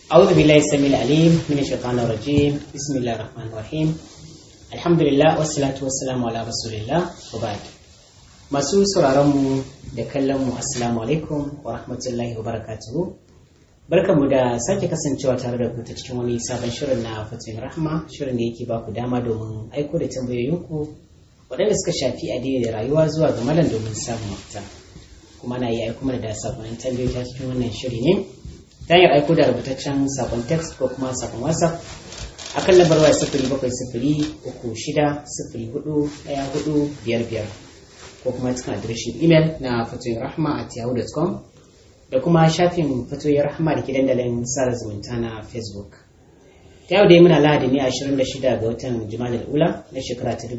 أعوذ بالله السميع العليم من الشيطان الرجيم بسم الله الرحمن الرحيم الحمد لله والصلاة والسلام على رسول الله وبعد masu sauraronmu da kallonmu assalamu alaikum wa rahmatullahi wa barakatuhu barkanmu da sake kasancewa tare da ku ta cikin wani sabon shirin na fatin rahma shirin da yake baku dama domin aiko da tambayoyinku waɗanda suka shafi addini da rayuwa zuwa ga malam domin samun mafita kuma na yi aiko mana da sakonnin tambayoyi ta cikin wannan shiri ne ta hanyar aiko da rubutaccen sakon text ko kuma sakon whatsapp a kan lambar waya sifiri bakwai sifiri uku shida sifiri hudu ɗaya hudu biyar biyar ko kuma cikin adireshin imel na fatoyin rahma at yahoo.com da kuma shafin fatoyin rahma da ke dandalin sada zumunta na facebook ta yau dai muna lahadi ne 26 ga watan jima'a ula na shekara ta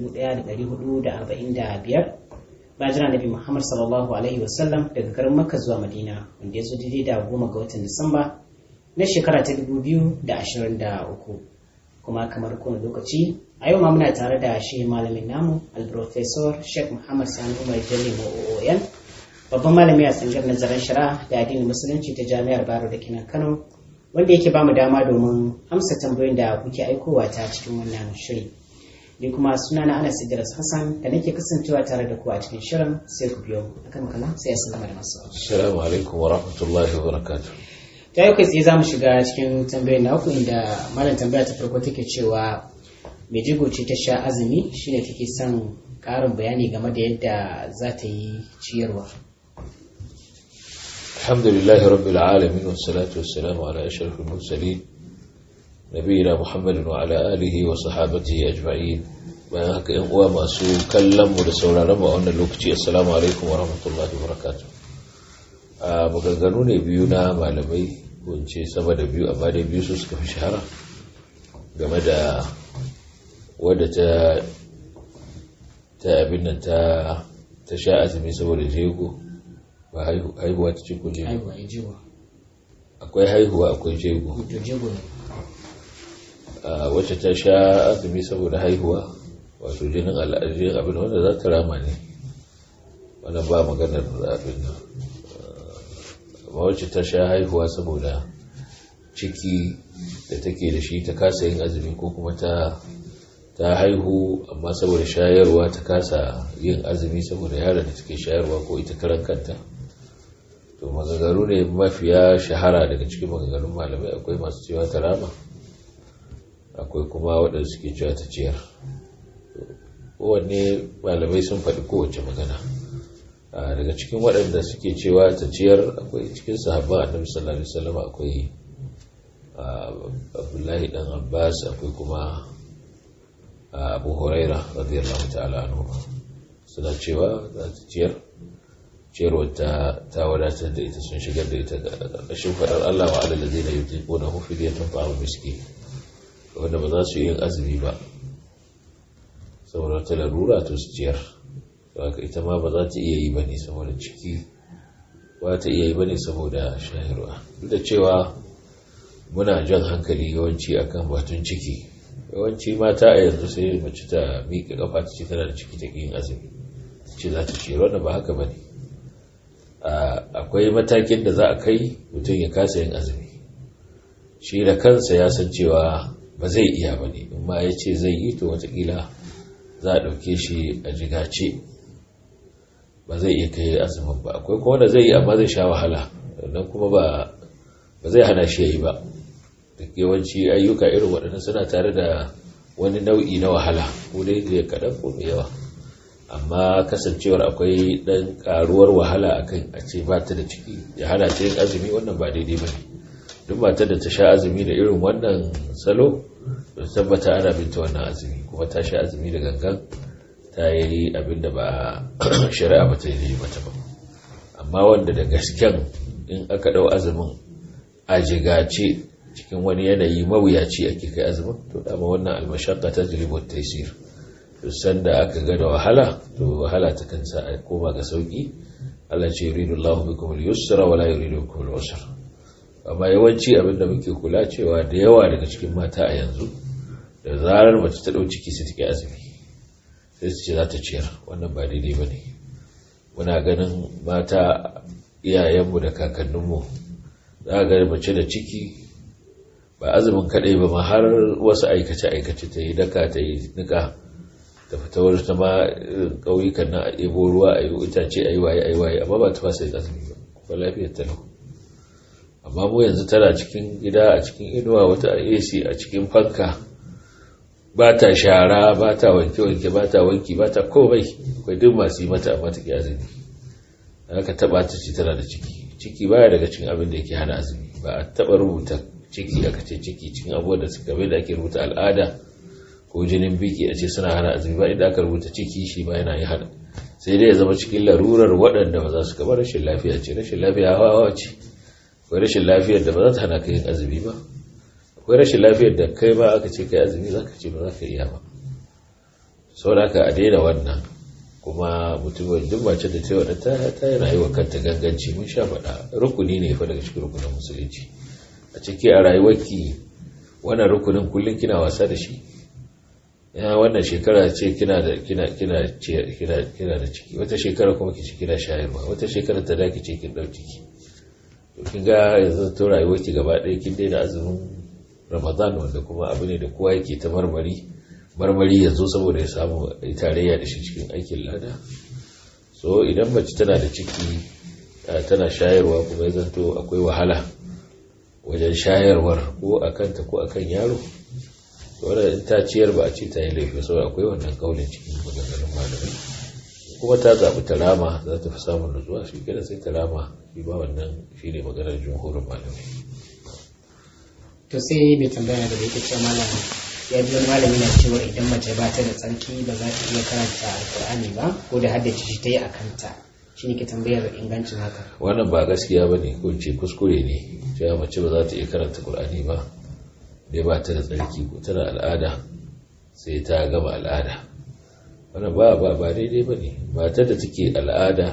1445 bayan jira nabi muhammad sallallahu alaihi wasallam daga garin makka zuwa madina wanda ya zo daidai da goma ga watan disamba na shekara ta 2023 kuma kamar kowane lokaci a yau ma muna tare da shi malamin namu alprofesor sheikh muhammad sani umar jalli oon babban malami a tsangar nazarin shari'a da addinin musulunci ta jami'ar baro da kinan kano wanda yake bamu dama domin amsa tambayoyin da kuke aikowa ta cikin wannan shiri ni kuma suna na anas idris hassan da nake kasancewa tare da ku a cikin shirin sai ku biyo akan makala sai ya sallama da masu assalamu alaikum wa rahmatullahi wa barakatuh ta yau kai tsaye za mu shiga cikin tambayoyin na uku inda malam tambaya ta farko take cewa mai jigo ce ta sha azumi shine take son karin bayani game da yadda za ta yi ciyarwa alhamdulillahi rabbil alamin wassalatu wassalamu ala ashrafil mursalin nabiyina muhammadin wa ala alihi wa sahabatihi ajma'in bayan haka yan uwa masu kallon mu da sauraron mu a wannan lokaci assalamu alaikum wa rahmatullahi wa barakatuh a maganganu ne biyu na malamai ko in ce sama da biyu amma dai biyu su suka fi shahara game da wadda ta ta abin nan ta ta sha azumi saboda jego ba haihuwa ta ce ko jego haihuwa ya jigo akwai haihuwa akwai jego to jigo ne a wacce ta sha azumi saboda haihuwa wato jinin al'adun abin wanda za ta rama ne wannan ba maganar abin nan amma wacce ta sha haihuwa saboda ciki da take da shi ta kasa yin azumi ko kuma ta ta haihu amma saboda shayarwa ta kasa yin azumi saboda yaron da take shayarwa ko ita karan kanta to magagaru ne mafiya shahara daga cikin maganganun malamai akwai masu cewa ta rama akwai kuma waɗanda suke cewa ta ciyar kowanne malamai sun faɗi kowace magana daga cikin waɗanda suke cewa ta ciyar akwai cikin sahabban annabi sallallahu alaihi wasallam akwai abdullahi dan abbas akwai kuma abu huraira radiyallahu ta'ala anhu suna cewa za ta ciyar ciyarwar ta ta wadatar da ita sun shigar da ita ga ƙarƙashin faɗar Allah wa alal ladina yutiquna hu fidyatun ta'am miskin wanda ba za su yi azumi ba saboda ta larura to su ciyar haka ita ma ba za ta iya yi bane saboda ciki ba ta iya yi bane saboda shayarwa duk da cewa muna jan hankali yawanci akan batun ciki yawanci mata a yanzu sai mace ta miƙa kafa ta ce tana da ciki ta yin azumi ce za ta ciyar wanda ba haka bane akwai matakin da za a kai mutum ya kasa yin azumi shi da kansa ya san cewa ba zai iya ba ne in ma ya ce zai yi to watakila za a ɗauke shi a jigace ba zai iya kai azumin ba akwai kuma da zai yi amma zai sha wahala nan kuma ba zai hana shi ya yi ba duk yawanci ayyuka irin waɗannan suna tare da wani nau'i na wahala ko dai da kaɗan ko mai yawa amma kasancewar akwai ɗan ƙaruwar wahala akan a ce ba ta da ciki ya hana ta yin azumi wannan ba daidai ba ne duk matar da ta sha azumi da irin wannan salo da tabbata ana binta wannan azumi kuma ta sha azumi da gangan ta yi abin da ba shari'a ba ta yi mata ba amma wanda da gasken in aka ɗau azumin a jigace cikin wani yanayi mawuyaci ake kai azumin to dama wannan almashakka ta jiribin taisir to sanda aka ga da wahala to wahala ta kan sa a koma ga sauki Allah ce yuridu Allahu bikum al-yusra wa la yuridu bikum al-usra amma yawanci abinda muke kula cewa da yawa daga cikin mata a yanzu da zarar mace ta ɗau ciki sai take azumi sai su ce za ta ciyar wannan ba daidai ba ne muna ganin mata iyayenmu da kakanninmu za a ga mace da ciki ba azumin kaɗai ba ma har wasu aikace-aikace ta yi daka ta yi nika ta fita wani ta ma ƙauyukan na a ɗebo ruwa a yi itace a yi waye a yi waye amma ba ta fasa yin azumi ba kuma lafiyar ta lau amma mu yanzu tana cikin gida a cikin inuwa wata ac a cikin fanka ba ta shara ba ta wanke-wanke ba ta wanki ba ta komai akwai duk masu yi mata amma ta ke azumi aka taba ta ce tana da ciki ciki baya daga cikin abin da yake hana azumi ba a taba rubuta ciki aka ce ciki cikin abubuwan da suka bai da ake rubuta al'ada ko jinin biki a ce suna hana azumi ba inda aka rubuta ciki shi ba yana yi hana sai dai ya zama cikin larurar waɗanda ba za su kaba rashin lafiya ce rashin lafiya hawa hawa ce akwai rashin lafiyar da ba za ta hana ka yin azumi ba akwai rashin lafiyar da kai ba aka ce kai azumi za ka ce ba za ka iya ba sau da aka a daina wannan kuma mutum duk mace da cewa ta ta yi rayuwa kanta ganganci mun sha faɗa rukuni ne fa daga cikin rukunin musulunci a ciki a rayuwarki wannan rukunin kullum kina wasa da shi ya wannan shekara ce kina da kina kina kina kina da ciki wata shekara kuma kici kina shayarwa wata shekara ta daki ce kin dauki ciki to kin ga yanzu to rayuwarki gaba ɗaya kin daina azumin Ramadan wanda kuma abu ne da kowa yake ta marmari marmari yanzu saboda ya samu tarayya da shi cikin aikin lada so idan mace tana da ciki tana shayarwa kuma ya zanto akwai wahala wajen shayarwar ko a kanta ko a kan yaro wadda in ta ciyar ba a ce ta yi laifi saboda akwai wannan kaulin cikin maganganun malamai kuma ta zaɓi ta rama za ta fi samun nutsuwa shi kenan sai ta rama shi ba wannan shi ne maganar jumhurin malamai to sai mai tambaya da yake cewa malam ya biyo malami na cewa idan mace ba ta da tsarki ba za ta iya karanta alkur'ani ba ko da haddace shi ta yi a kanta shi ne ke tambayar ingancin haka wannan ba gaskiya ba ne ko ce kuskure ne cewa mace ba za ta iya karanta qur'ani ba dai ba ta da tsarki ko tana al'ada sai ta gama al'ada wannan ba ba ba daidai ba ne matar da take al'ada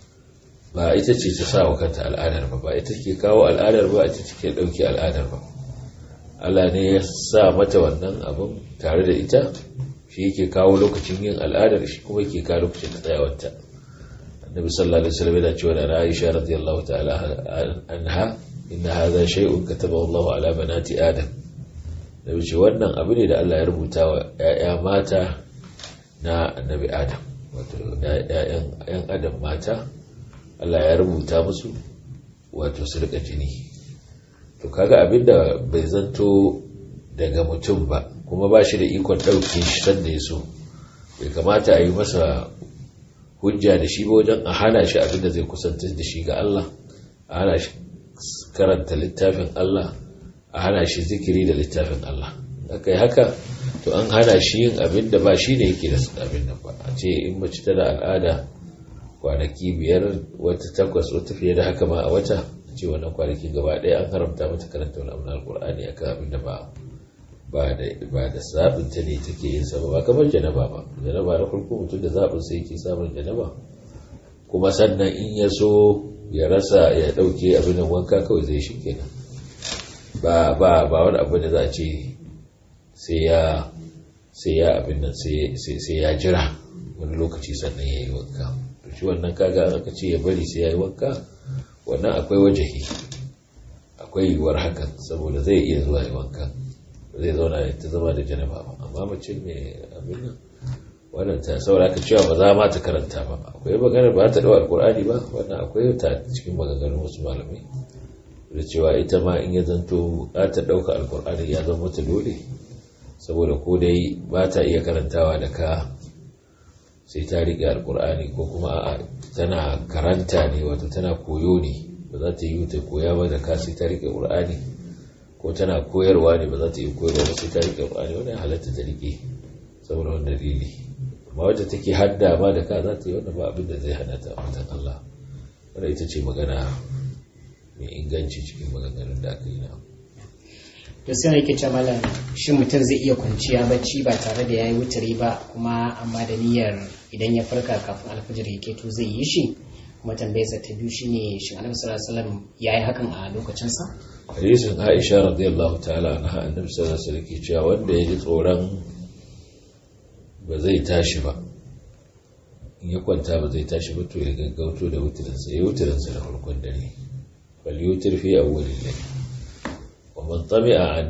ba ita ce ta sa wa kanta al'adar ba ba ita ke kawo al'adar ba ita take ɗauki al'adar ba Allah ne ya sa mata wannan abin tare da ita shi yake kawo lokacin yin al'adar shi kuma yake kawo lokacin tsayawarta annabi sallallahu alaihi wasallam yana cewa da Aisha radiyallahu ta'ala anha inna hadha shay'un katabahu Allah ala banati adam nabi ce wannan abu ne da Allah ya rubuta wa ƴaƴa mata na annabi adam wato ƴaƴan adam mata Allah ya rubuta musu wato su rika jini to kaga abinda bai zanto daga mutum ba kuma ba shi da ikon ɗauke shi sanda ya so bai kamata a yi masa hujja da shi ba wajen a hana shi abinda zai kusanta da shi ga Allah a hana shi karanta littafin Allah a hana shi zikiri da littafin Allah aka yi haka to an hana shi yin abinda ba shi ne yake da abin nan ba a ce in mace tana al'ada kwanaki biyar wata takwas wata fiye da haka ma a wata ce wannan kwanaki gaba ɗaya an haramta mata karanta wani abu na alkur'ani akan abin da ba ba da ba da zaɓin ta ne take yin sa ba kamar janaba ba janaba na farko mutum da zaɓin sa yake samun janaba kuma sannan in ya so ya rasa ya ɗauke abin da wanka kawai zai shi kenan ba ba ba wani abu da za a ce sai ya sai ya abin nan sai ya jira wani lokaci sannan ya yi wanka to shi wannan kaga aka ce ya bari sai ya yi wanka wannan akwai wajahi akwai yiwuwar hakan saboda zai iya zuwa yi wanka zai zauna ta zama da janaba ba amma mace mai abin nan wannan ta saboda aka cewa ba za ma ta karanta ba akwai maganar ba ta dawa alkur'ani ba wannan akwai ta cikin maganganun wasu malamai da cewa ita ma in ya zanto za ta ɗauka alkur'ani ya zama mata dole saboda ko dai ba ta iya karantawa da ka sai ta riƙe alkur'ani ko kuma a tana karanta ne wato tana koyo ne ba za ta yi ta koya ba da ka sai ta riƙe ƙur'ani ko tana koyarwa ne ba za ta yi koyarwa ba sai ta riƙe ƙur'ani wani halatta ta riƙe saboda wani dalili amma wadda take hadda ma da ka za ta yi wanda ba abin da zai hana ta mutan Allah wanda ita ce magana mai inganci cikin maganganun da aka yi na to sai yake ce malam shin mutum zai iya kwanciya bacci ba tare da yayi wutari ba kuma amma da niyyar idan ya farka kafin alfajir ya keto zai yi shi kuma tambayarsa ta biyu shine shin annabi sallallahu alaihi wasallam yayi hakan a lokacin sa hadisin Aisha radiyallahu ta'ala anha annabi sallallahu alaihi wasallam ke cewa wanda ya ji tsoron ba zai tashi ba in ya kwanta ba zai tashi ba to ya gaggauto da wutirinsa ya wutirinsa da farkon dare bal yutir fi awwalil layl wa ومن طمع أن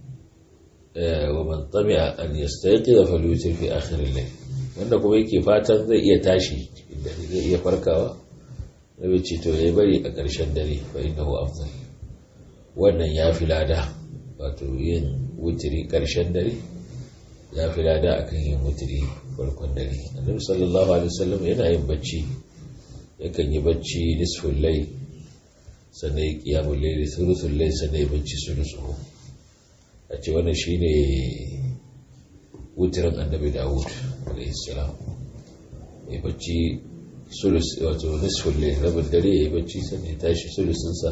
ومن طمع أن يستيقظ فليوتر في آخر الليل wanda kuma yake fatan zai iya tashi inda zai iya farkawa na bai ce to ya bari a ƙarshen dare fa innahu afdal wannan ya fi lada wato yin wutiri ƙarshen dare ya fi lada akan yin wutiri farkon dare annabi sallallahu alaihi wasallam yana yin bacci yakan yi bacci nisful layl sannan ya qiyamul layl thuluthul layl sannan ya bacci sulusuhu a ce wannan shine wutirin annabi Dawud alaihi salam ya bacci sulus wato nisful layl rabin dare ya yi bacci sannan ya tashi sulusun sa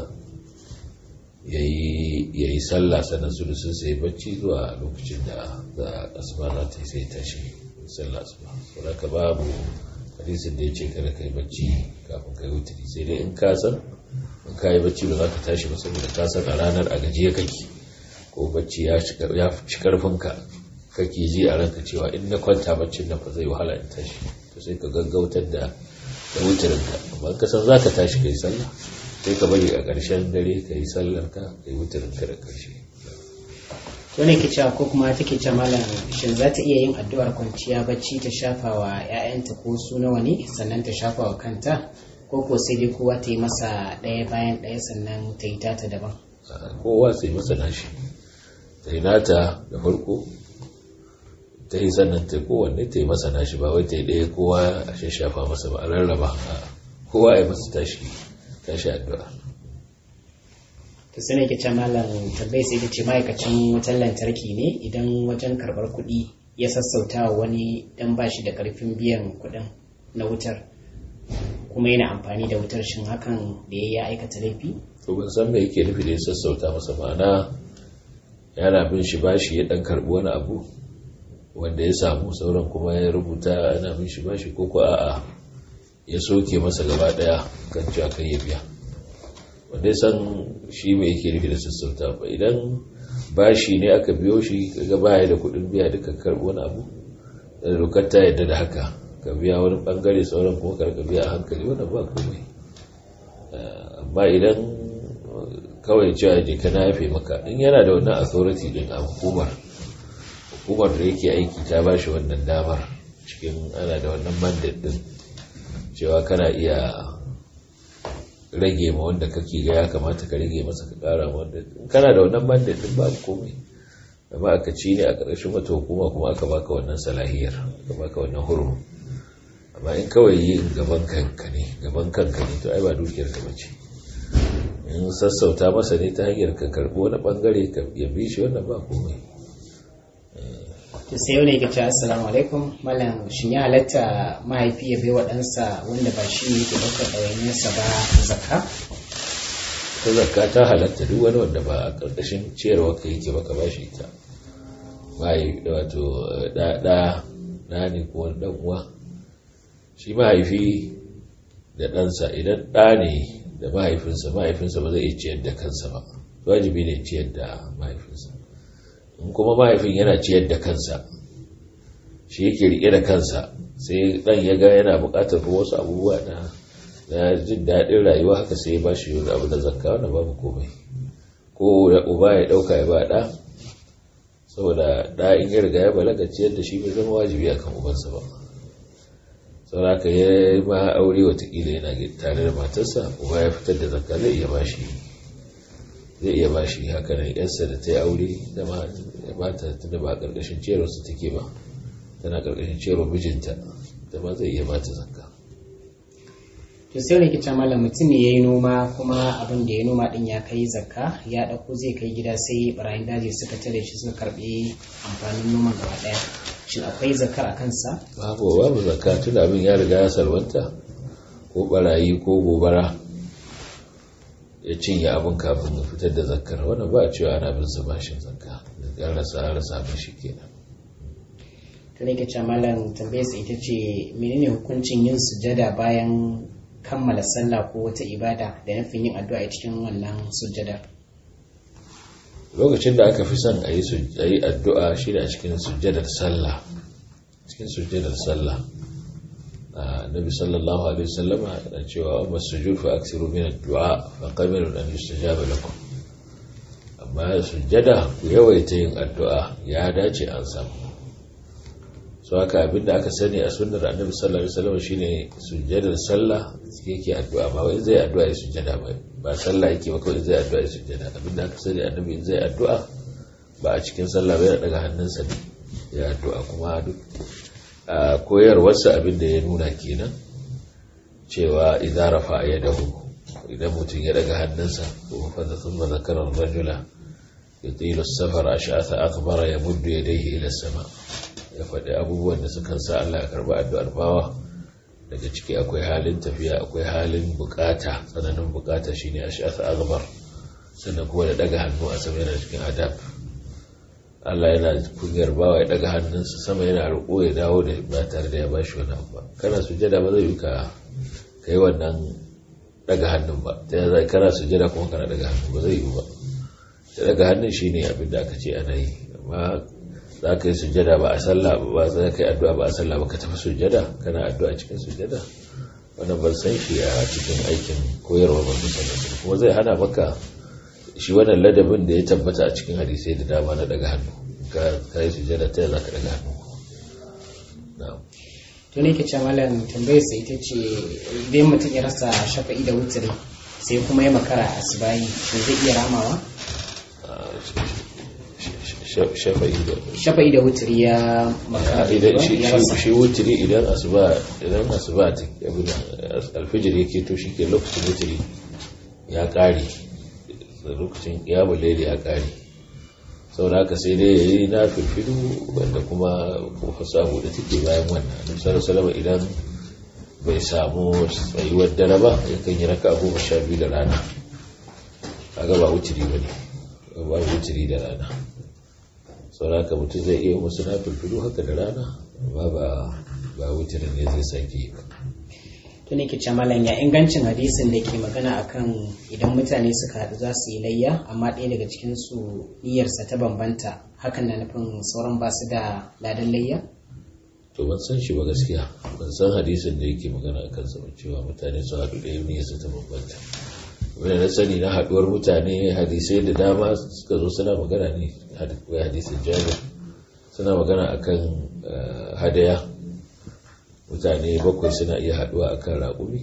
ya yi sallah sannan sulusun sa ya bacci zuwa lokacin da za a asuba za ta yi sai tashi sallah asuba saboda ka babu hadisin da ya ce kada kai bacci kafin kai wuturi sai dai in ka san in ka yi bacci ba za ka tashi ba saboda ka san a ranar a gajiya kake ko bacci ya ci karfinka kake ji a ranka cewa in na kwanta baccin nan fa zai wahala in tashi to sai ka gaggautar da da wuturinka amma ka san za ka tashi kai sallah sai ka bari a ƙarshen dare ka yi sallar ka ka yi wuturinka da ƙarshe wani ke cewa ko kuma take ce malam shin za ta iya yin addu'ar kwanciya bacci ta shafa wa 'ya'yanta ko su nawa ne sannan ta shafa wa kanta ko ko sai dai kowa ta yi masa ɗaya bayan ɗaya sannan ta yi tata daban kowa sai masa nashi ta yi nata da farko ta yi sannan ta kowanne ta yi masa nashi ba wai ta yi ɗaya kowa a shashafa masa ba a rarraba kowa ya masa tashi tashi addu'a to sai ne ke ce malam tabbai sai ta ce ma'aikacin wutar lantarki ne idan wajen karɓar kuɗi ya sassauta wa wani dan ba shi da ƙarfin biyan kuɗin na wutar kuma yana amfani da wutar shin hakan da ya aikata laifi to ban san me yake nufi da ya sassauta masa ma'ana yana bin shi bashi ya dan karbi wani abu wanda ya samu sauran kuma ya rubuta yana bin shi bashi ko ko a'a ya soke masa gaba daya kan cewa kai ya biya wanda ya san shi mai yake nufi da sassauta ba idan bashi ne aka biyo shi kaga baya da kuɗin biya duka karbi wani abu da dokar ta yadda da haka ka biya wani bangare sauran kuma karka biya a hankali wannan ba komai amma idan kawai cewa je ka yafe maka in yana da wannan authority din a hukumar hukumar da yake aiki ta ba shi wannan damar cikin ana da wannan mandate din cewa kana iya rage ma wanda kake ga ya kamata ka rage masa ka kara ma wanda kana da wannan mandate din babu komai amma aka ci ne a ƙarshen wata hukuma kuma aka baka wannan salahiyar aka baka wannan hurmu amma in kawai yin gaban kanka ne gaban kanka ne to ai ba dukiyar ka bace in sassauta masa ne ta hanyar ka karbi wani bangare ka ya bi shi wannan ba komai to sai wani yake cewa assalamu alaikum malam shin ya halatta mahaifi ya bai wa ɗansa wanda ba shi ne yake ɗaukar ɗawainiyarsa ba zakka ta zakka ta halatta duk wani wanda ba a ƙarƙashin ciyarwa ka yake baka ba shi ita mahaifi wato ɗa ɗa ne ko wani ɗan uwa shi mahaifi da ɗansa idan ɗa ne da mahaifinsa mahaifinsa ba zai iya ciyar da kansa ba wajibi ne ciyar da mahaifinsa in kuma mahaifin yana ciyar da kansa shi yake rike da kansa sai ɗan ya ga yana buƙatar wasu abubuwa na na jin daɗin rayuwa haka sai ya ba shi wani abu da zakka wanda babu komai ko da uba ya ɗauka ya ba ɗa saboda ɗa in ya riga ya balaga ciyar da shi bai zama wajibi akan ubansa ba sauraka ya ma aure watakila yana tare da matarsa uba ya fitar da zakka zai iya bashi zai iya bashi haka nan yarsa da ta yi aure da mata tunda ba a ƙarƙashin ciyarwar su take ba tana ƙarƙashin ciyarwar mijinta da ma zai iya bata zakka to sai wani kica malam mutum ne ya yi noma kuma abin da ya noma din ya kai zakka ya ɗauko zai kai gida sai barayin daji suka tare shi suka karɓi amfanin noman gaba ɗaya shin akwai zakar a kansa babu babu zakka tun abin ya riga ya salwanta ko barayi ko gobara ya cinye abin kafin ya fitar da zakkar wannan ba a cewa ana bin sa bashin zakka ya rasa rasa mashi kenan to ne ke malam tambayar sa ita ce menene hukuncin yin sujada bayan kammala sallah ko wata ibada da nufin yin addu'a a cikin wannan sujada lokacin da aka fi son a yi addu'a shi a cikin sujjadar sallah cikin sujjadar sallah nabi sallallahu alaihi wasallama yana cewa amma sujud fa aksiru min addu'a fa qabilun an yustajaba lakum amma amma sujjada ku yawaita yin addu'a ya dace an samu so haka abinda aka sani a sunnar annabi sallallahu alaihi wasallam shine sujjadar sallah yake addu'a ba wai zai addu'a ya sujjada ba ba sallah yake ba kawai zai addu'a ya sujjada abinda aka sani annabi zai addu'a ba a cikin sallah ba ya daga hannunsa ne ya addu'a kuma duk a koyarwarsa abinda ya nuna kenan cewa idza rafa yadahu idan mutum ya daga hannunsa ko fa da thumma zakara ar-rajula yutilu as-safar ash'atha akbara yamuddu yadayhi ila as-sama' ya faɗi abubuwan da sukan sa Allah ya karɓi addu'ar bawa daga ciki akwai halin tafiya akwai halin bukata tsananin bukata shine ash'ath aghbar sannan kuma da daga hannu a sama yana cikin adab Allah yana kunyar bawa ya daga hannunsa sama yana roƙo ya dawo da ba tare da ya bashi wani abu ba kana sujada ba zai yi ka kai wannan daga hannun ba ta yanzu kana sujada kuma kana daga hannu ba zai yi ba da daga hannun shine abin da aka ce ana yi amma za ka yi sujjada ba a sallah ba za ka yi addu'a ba a sallah ba ka tafi sujjada kana addu'a cikin sujjada wannan ban san shi a cikin aikin koyarwa ba su sanar kuma zai hana maka shi wannan ladabin da ya tabbata a cikin hadisai da dama na daga hannu ka yi sujjada ta za ka daga hannu to ne ke ce malam tambayar sa ita ce idan mutum ya rasa shafa'i da wutiri sai kuma ya makara a asibayi shin zai iya ramawa shafa'i da wutiri ya shi wutiri idan asuba idan asuba ta abin alfijir yake to shi ke lokacin wutiri ya kare lokacin ya bulaili ya kare sau da haka sai dai ya yi na filfilu wanda kuma kofa samu da take bayan wannan annabi salama idan bai samu tsayuwar dare ba yakan yi raka goma sha biyu da rana kaga ba wutiri ba ne ba wutiri da rana sauraka mutum zai iya wasu na filfilu haka da rana amma ba ba wutirin ne zai sake ba to ne ke malam ya ingancin hadisin da ke magana akan idan mutane suka haɗu za su yi layya amma ɗaya daga cikin su niyyarsa ta bambanta hakan na nufin sauran ba su da ladan layya to ban san shi ba gaskiya ban san hadisin da yake magana akan sa cewa mutane su haɗu ɗaya niyyarsa ta bambanta wanda na sani na haɗuwar mutane hadisai da dama suka zo suna magana ne hadisin jabir suna magana akan hadaya mutane bakwai suna iya haɗuwa akan raƙumi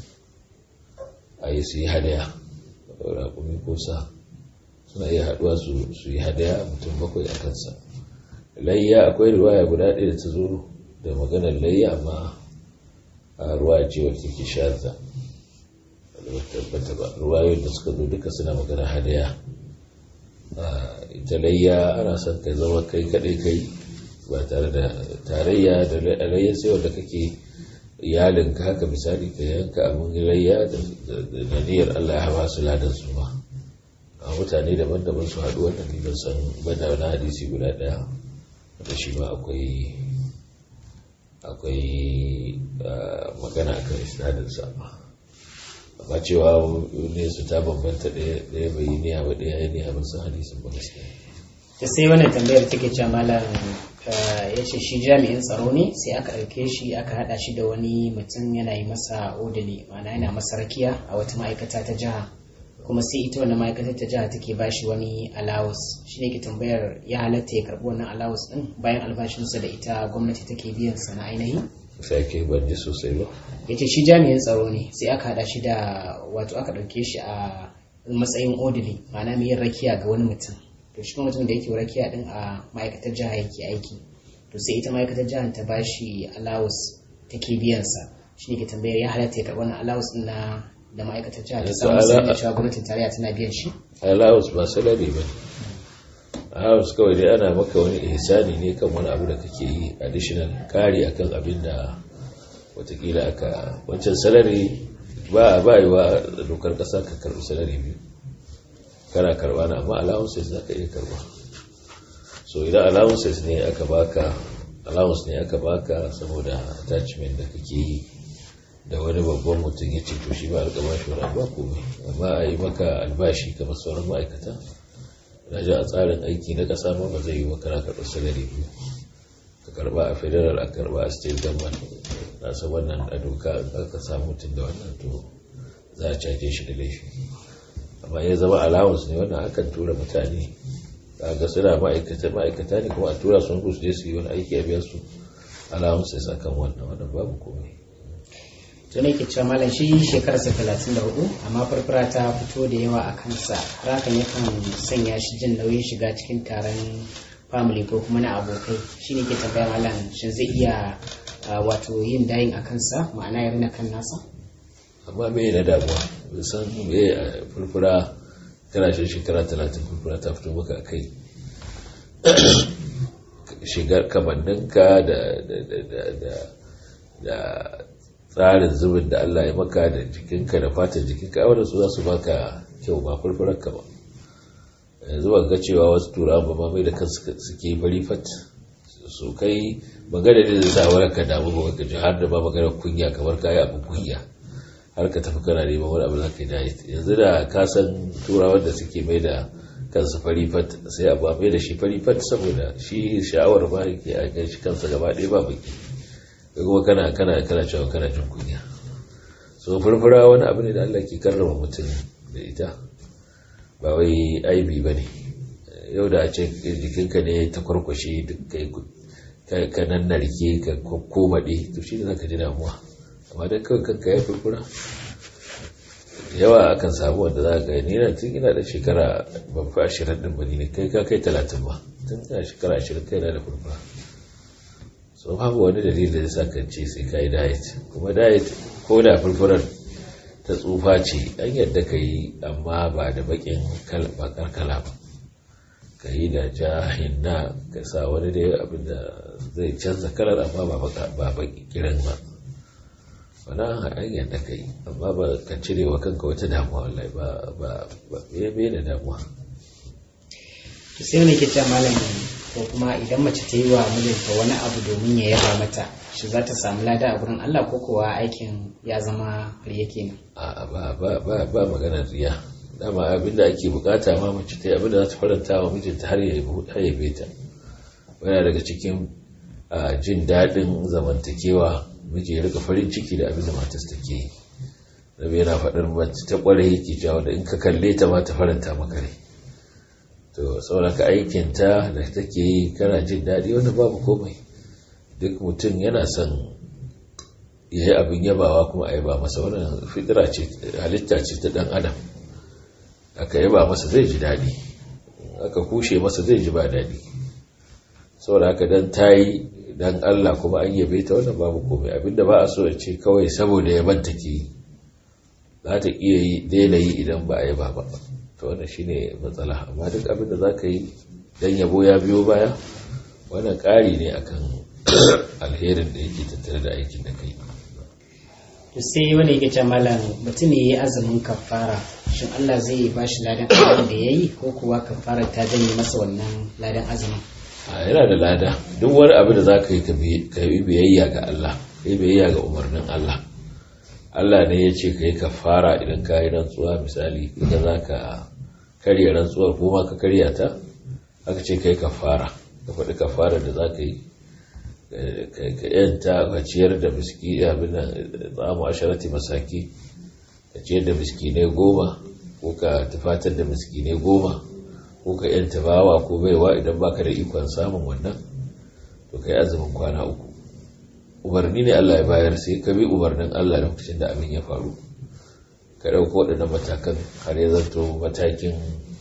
a yi su yi hadaya raƙumi ko sa suna iya haɗuwa su yi hadaya mutum bakwai a kansa layya akwai riwaya guda ɗaya da ta zo da maganar layya amma a ruwa ce wacce ke shazza tabbata ba ruwayoyin da suka zo duka suna magana hadaya ita layya ana son ka zama kai kadai kai ba tare da tarayya da layya sai wanda kake iyalinka haka misali ka yanka abin layya da niyyar Allah ya hawa su ladan su ma a mutane daban-daban su haɗu wannan ne san banda wani hadisi guda ɗaya da shi ma akwai akwai magana akan isnadinsa amma cewa ne su ta bambanta ɗaya bai yi niyya ba ɗaya ya niyya ba sun hadisin ba gaskiya da sai wannan tambayar take cewa malam ya ce shi jami'in tsaro ne sai aka ɗauke shi aka haɗa shi da wani mutum yana yi masa odali ma'ana yana masa rakiya a wata ma'aikata ta jiha kuma sai ita wannan ma'aikatar ta jiha take ba shi wani alawus shi ne ke tambayar ya halatta ya karɓi wannan alawus ɗin bayan albashinsa da ita gwamnati take biyan sa na ainihi sai ke ban ji sosai ba ya ce shi jami'in tsaro ne sai aka haɗa shi da wato aka ɗauke shi a matsayin odili ma'ana mai yin rakiya ga wani mutum to shi mutum da yake rakiya din a ma'aikatar jiha yake aiki to sai ita ma'aikatar jihar ta bashi allowance take biyan sa shi ne ke tambayar ya halatta ya karɓi wannan allowance din na da ma'aikatar jihar ta samu sai da cewa gwamnatin tarayya tana biyan shi allowance ba salari ba allowance kawai dai ana maka wani ihsani ne kan wani abu da kake yi additional kari akan abin da watakila aka wancan salari ba ba yi wa dokar kasa ka karɓi salari biyu kana karba na amma allowances za ka iya karba so idan allowances ne aka baka allowance ne aka baka saboda attachment da kake yi da wani babban mutum ya ce to shi ba algaba shi wani ba komai amma a yi maka albashi kamar sauran ma'aikata na ji a tsarin aiki na ƙasa ma ba zai yi wa kana karɓar salari biyu ka karba a federal a karba a state government na san wannan a doka aka samu mutum da wannan to za a caje shi da laifi amma ya zama allowance ne wannan akan tura mutane ga suna ma'aikata ma'aikata ne kuma a tura sun su je su yi wani aiki a biya su allowance sai sakan wannan wannan babu komai to ne ke cewa malam shi shekararsa talatin da hudu amma farfara ta fito da yawa a kansa har hakan yakan sanya shi jin nauyin shiga cikin taron family ko kuma na abokai shi ne ke tambaya malam shin zai iya wato yin dayin a kansa ma'ana ya rina kan nasa amma me na damuwa bai san me a furfura kana shi shekara talatin furfura ta fito maka a kai shigar kamanninka da tsarin zubin da Allah ya maka da jikinka da fatan jikinka wadda su za su baka kyau ba furfurarka ba yanzu ba ga cewa wasu turawa ba mamai da kansu suke bari fat su kai magana da zai sa wani ka damu ba ga har da ba magana kunya kamar kayi abin kunya har ka tafi kana neman wani abu za ka yi yanzu da ka san turawan da suke mai da kansu fari fat sai abu a mai da shi fari fat saboda shi sha'awar ba ke a kan shi kansa gaba ɗaya ba baki kuma kana kana kana cewa kana jin kunya so furfura wani abu ne da Allah ke karrama mutum da ita ba wai aibi ba ne yau da a ce jikinka ne ta kwarkwashe duk kai ka nan narke ka komaɗe to shi ne za ka ji damuwa amma don kawai kanka ya furfura yawa akan samu wanda za ka ni na tun ina da shekara ban fi ashirin ɗin ba ne kai ka kai talatin ba tun ina shekara ashirin kai na da furfura so babu wani dalilin da sa kan ce sai ka yi diet kuma diet ko da furfurar ta tsufa ce an yadda ka yi amma ba da bakin bakar kala ba ka yi da ja hinna ka sa wani da abin da zai canza kalar amma ba baki kiran ba wani an yadda ka yi amma ba ka cire wa kanka wata damuwa wallahi ba ba ba da damuwa sai wani ke malamin ko kuma idan mace ta yi wa mijinta wani abu domin ya yaba mata shi za ta samu lada a gurin Allah ko kuwa aikin ya zama riya kenan a ba ba ba ba maganar riya dama abinda ake bukata ma mace ta yi abinda za ta faranta wa mijinta har ya yabe ta yana daga cikin jin daɗin zamantakewa miji ya rika farin ciki da abinda matas take yi rabe yana faɗar mace ta ƙware yake jawo da in ka kalle ta ma ta faranta maka rai to sauraka aikinta da take yi kana jin daɗi wanda babu komai duk mutum yana son ya yi abin yabawa kuma a yaba masa wannan fitira ce halitta ce ta ɗan adam aka yaba masa zai ji daɗi aka kushe masa zai ji ba daɗi saboda haka dan ta yi dan Allah kuma an yabe ta wannan babu komai abinda ba a so ya ce kawai saboda yaban take yi za ta iya yi daina yi idan ba a yaba ba to wannan shine matsala amma duk abin da za ka yi dan yabo ya biyo baya wannan ƙari ne akan alherin da yake tattare da aikin da kai to sai wani yake ce malam mutum ne ya yi azumin kafara shin Allah zai ba shi ladan azumin da ya yi ko kuwa kafara ta janye masa wannan ladan azumin yana da lada duk wani abu da za ka yi ka yi biyayya ga Allah ka yi biyayya ga umarnin Allah Allah ne ya ce ka yi kafara idan ka yi rantsuwa misali idan za ka karya rantsuwar ko ma ka karya ta aka ce ka yi kafara ka faɗi kafara da za ka yi ka yanta ka ciyar da miski abin da tsamu asharati masaki ka ciyar da miskinai goma ko ka tufatar da miskinai goma ko ka yanta bawa ko baiwa idan baka da ikon samun wannan to ka yi azumin kwana uku umarni ne Allah ya bayar sai ka bi umarnin Allah lokacin da abin ya faru ka ɗauko waɗannan matakan har ya zanto matakin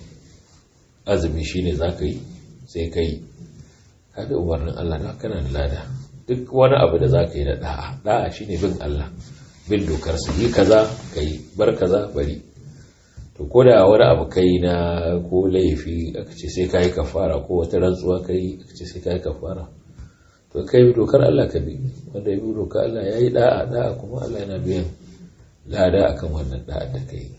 azumi shine za ka yi sai ka yi ka bi umarnin Allah na kana da lada duk wani abu da za ka yi da ɗa'a ɗa'a shine bin Allah bin dokar sa yi kaza ka yi bar kaza bari to ko da wani abu kai na ko laifi aka ce sai ka yi kafara ko wata rantsuwa ka yi aka ce sai ka yi kafara to kai bi dokar Allah ka bi wanda ya bi dokar Allah ya yi da'a da'a kuma Allah yana biyan lada akan wannan da'a da kai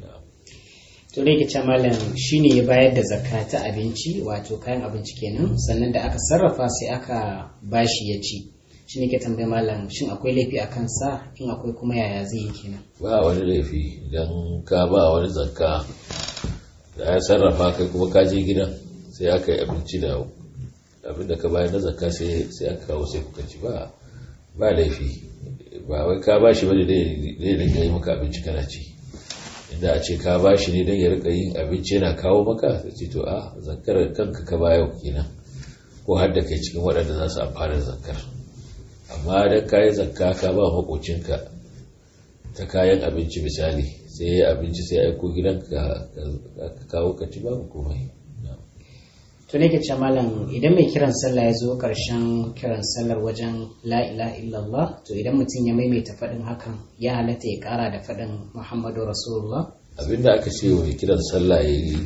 to ne ke malam shine ya bayar da zakka ta abinci wato kayan abinci kenan sannan da aka sarrafa sai aka bashi ya ci shi ne ke tambaye malam shin akwai laifi a kansa in akwai kuma yaya zai yi kenan ba wani laifi idan ka ba wani zakka da ya sarrafa kai kuma ka je gidan sai aka yi abinci da abinda ka bayar na zakka sai aka kawo sai kuka ci ba ba laifi ba wai ka ba shi wani da ya yi maka abinci kana ci inda a ce ka ba shi ne don ya rika yin abinci yana kawo maka sai ce to a zakar kanka ka baya kenan ko har da kai cikin waɗanda za su amfana zakar amma don ka yi zakka ka ba makocinka ta kayan abinci misali sai ya abinci sai aiko gidanka ka kawo ka ci babu komai to ne ke ce malam idan mai kiran sallah ya zo karshen kiran sallar wajen la ilaha illallah to idan mutum ya maimaita faɗin hakan ya halatta ya ƙara da faɗin muhammadu rasulullah abinda aka ce mai kiran sallah ya yi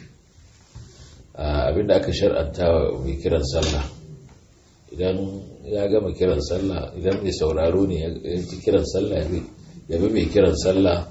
abinda aka shar'anta wa mai kiran sallah idan ya gama kiran sallah idan mai sauraro ne ya ji kiran sallah ya bi mai kiran sallah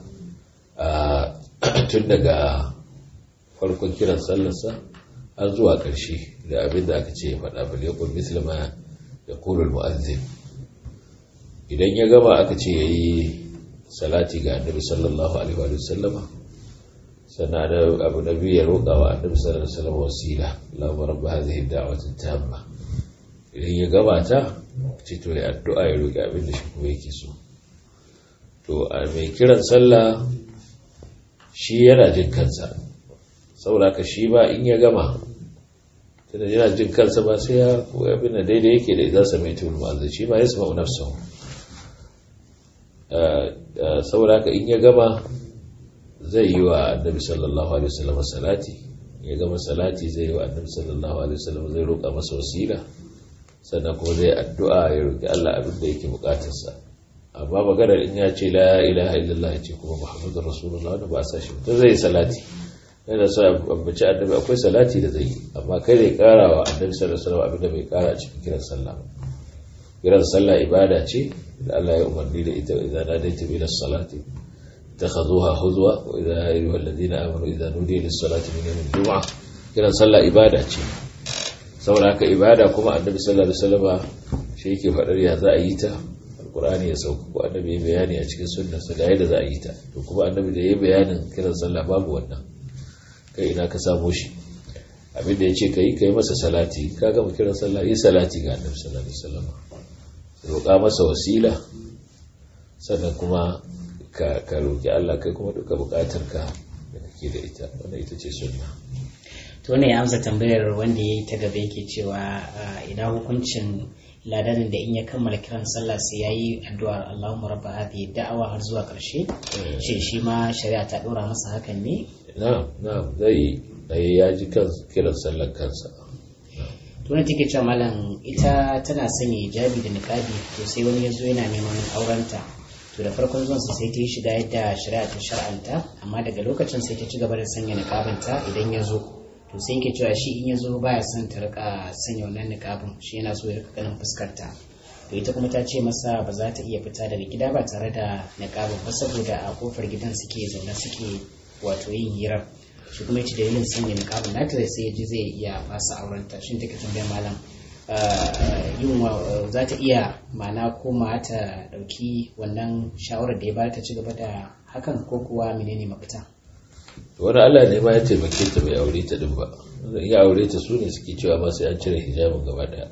tun daga farkon kiran sallarsa har zuwa ƙarshe da abin da aka ce ya faɗa bal yakun mislima ya kulul mu'azzin idan ya gama aka ce yayi salati ga annabi sallallahu alaihi wa sallama sannan da abu na biyu ya roƙa wa annabi sallallahu alaihi wa sallam wasila Allahumma rabb hadhihi ad-da'wati tamma idan ya gama ta ce to ya addu'a ya roƙi abin da shi kuma yake so to a mai kiran sallah shi yana jin kansa saboda ka shi ba in ya gama tunda yana jin kansa ba sai ya koya abin da daidai yake da idan sa mai tulu ma'azin shi ba ya sama nafsa saboda ka in ya gama zai yi wa annabi sallallahu alaihi wasallam salati ya gama salati zai yi wa annabi sallallahu alaihi wasallam zai roƙa masa wasila sannan kuma zai addu'a ya roƙi Allah abin da yake buƙatarsa amma maganar in ya ce la ilaha illallah ya ce kuma muhammadur rasulullah wanda ba a sa shi to zai yi salati yana so ambaci annabi akwai salati da zai yi amma kai zai kara wa annabi sallallahu alaihi wasallam abinda bai kara a cikin kiran sallah kiran sallah ibada ce da Allah ya umarni da ita idan nadaita bi salati takhuduha huzwa wa idza ayyuhal ladina amanu idza nudiya lis salati min yawmil jum'a kiran sallah ibada ce saboda haka ibada kuma annabi sallallahu alaihi wasallam shi yake fadar ya za a yi ta alqur'ani ya sauka ko annabi ya bayani a cikin sunnarsa ga yadda za a yi ta to kuma annabi da ya bayanin kiran sallah babu wannan kai ina ka samo shi abin da ya ce ka yi ka yi masa salati ka gama kiran sallah yi salati ga annabi sallallahu alaihi wasallam roƙa masa wasila sannan kuma ka ka roƙi Allah kai kuma duka buƙatar ka da kake da ita wannan ita ce sunna to ne ya amsa tambayar wanda yayi ta gaba yake cewa ina hukuncin ladanin da in ya kammala kiran sallah sai yayi addu'ar Allahumma rabba hadhihi da'awa har zuwa karshe shi shi ma shari'a ta dora masa hakan ne na'am na'am zai yi ya ji kan kiran sallar kansa tuna take cewa malam ita tana sanya hijabi da niqabi to sai wani ya zo yana neman aurenta to da farkon zuwan sa sai ta yi shiga yadda shari'a ta shar'anta amma daga lokacin sai ta ci gaba da sanya niqabinta idan ya zo to sai yake cewa shi in ya zo baya son ta rika sanya wannan niqabin shi yana so ya rika ganin fuskarta to ita kuma ta ce masa ba za ta iya fita daga gida ba tare da niqabin ba saboda a kofar gidan suke zaune suke wato yin hirar shi kuma yace dalilin sanya niqabin nata sai ya ji zai iya fasa aurenta shin take tambayar malam yin za ta iya mana koma ta dauki wannan shawarar da ya bata ci gaba da hakan ko kuwa menene mafita wani Allah ne ma ya taimake ta bai aure ta din ba ya aure ta su ne suke cewa ma sai an cire hijabin gaba daya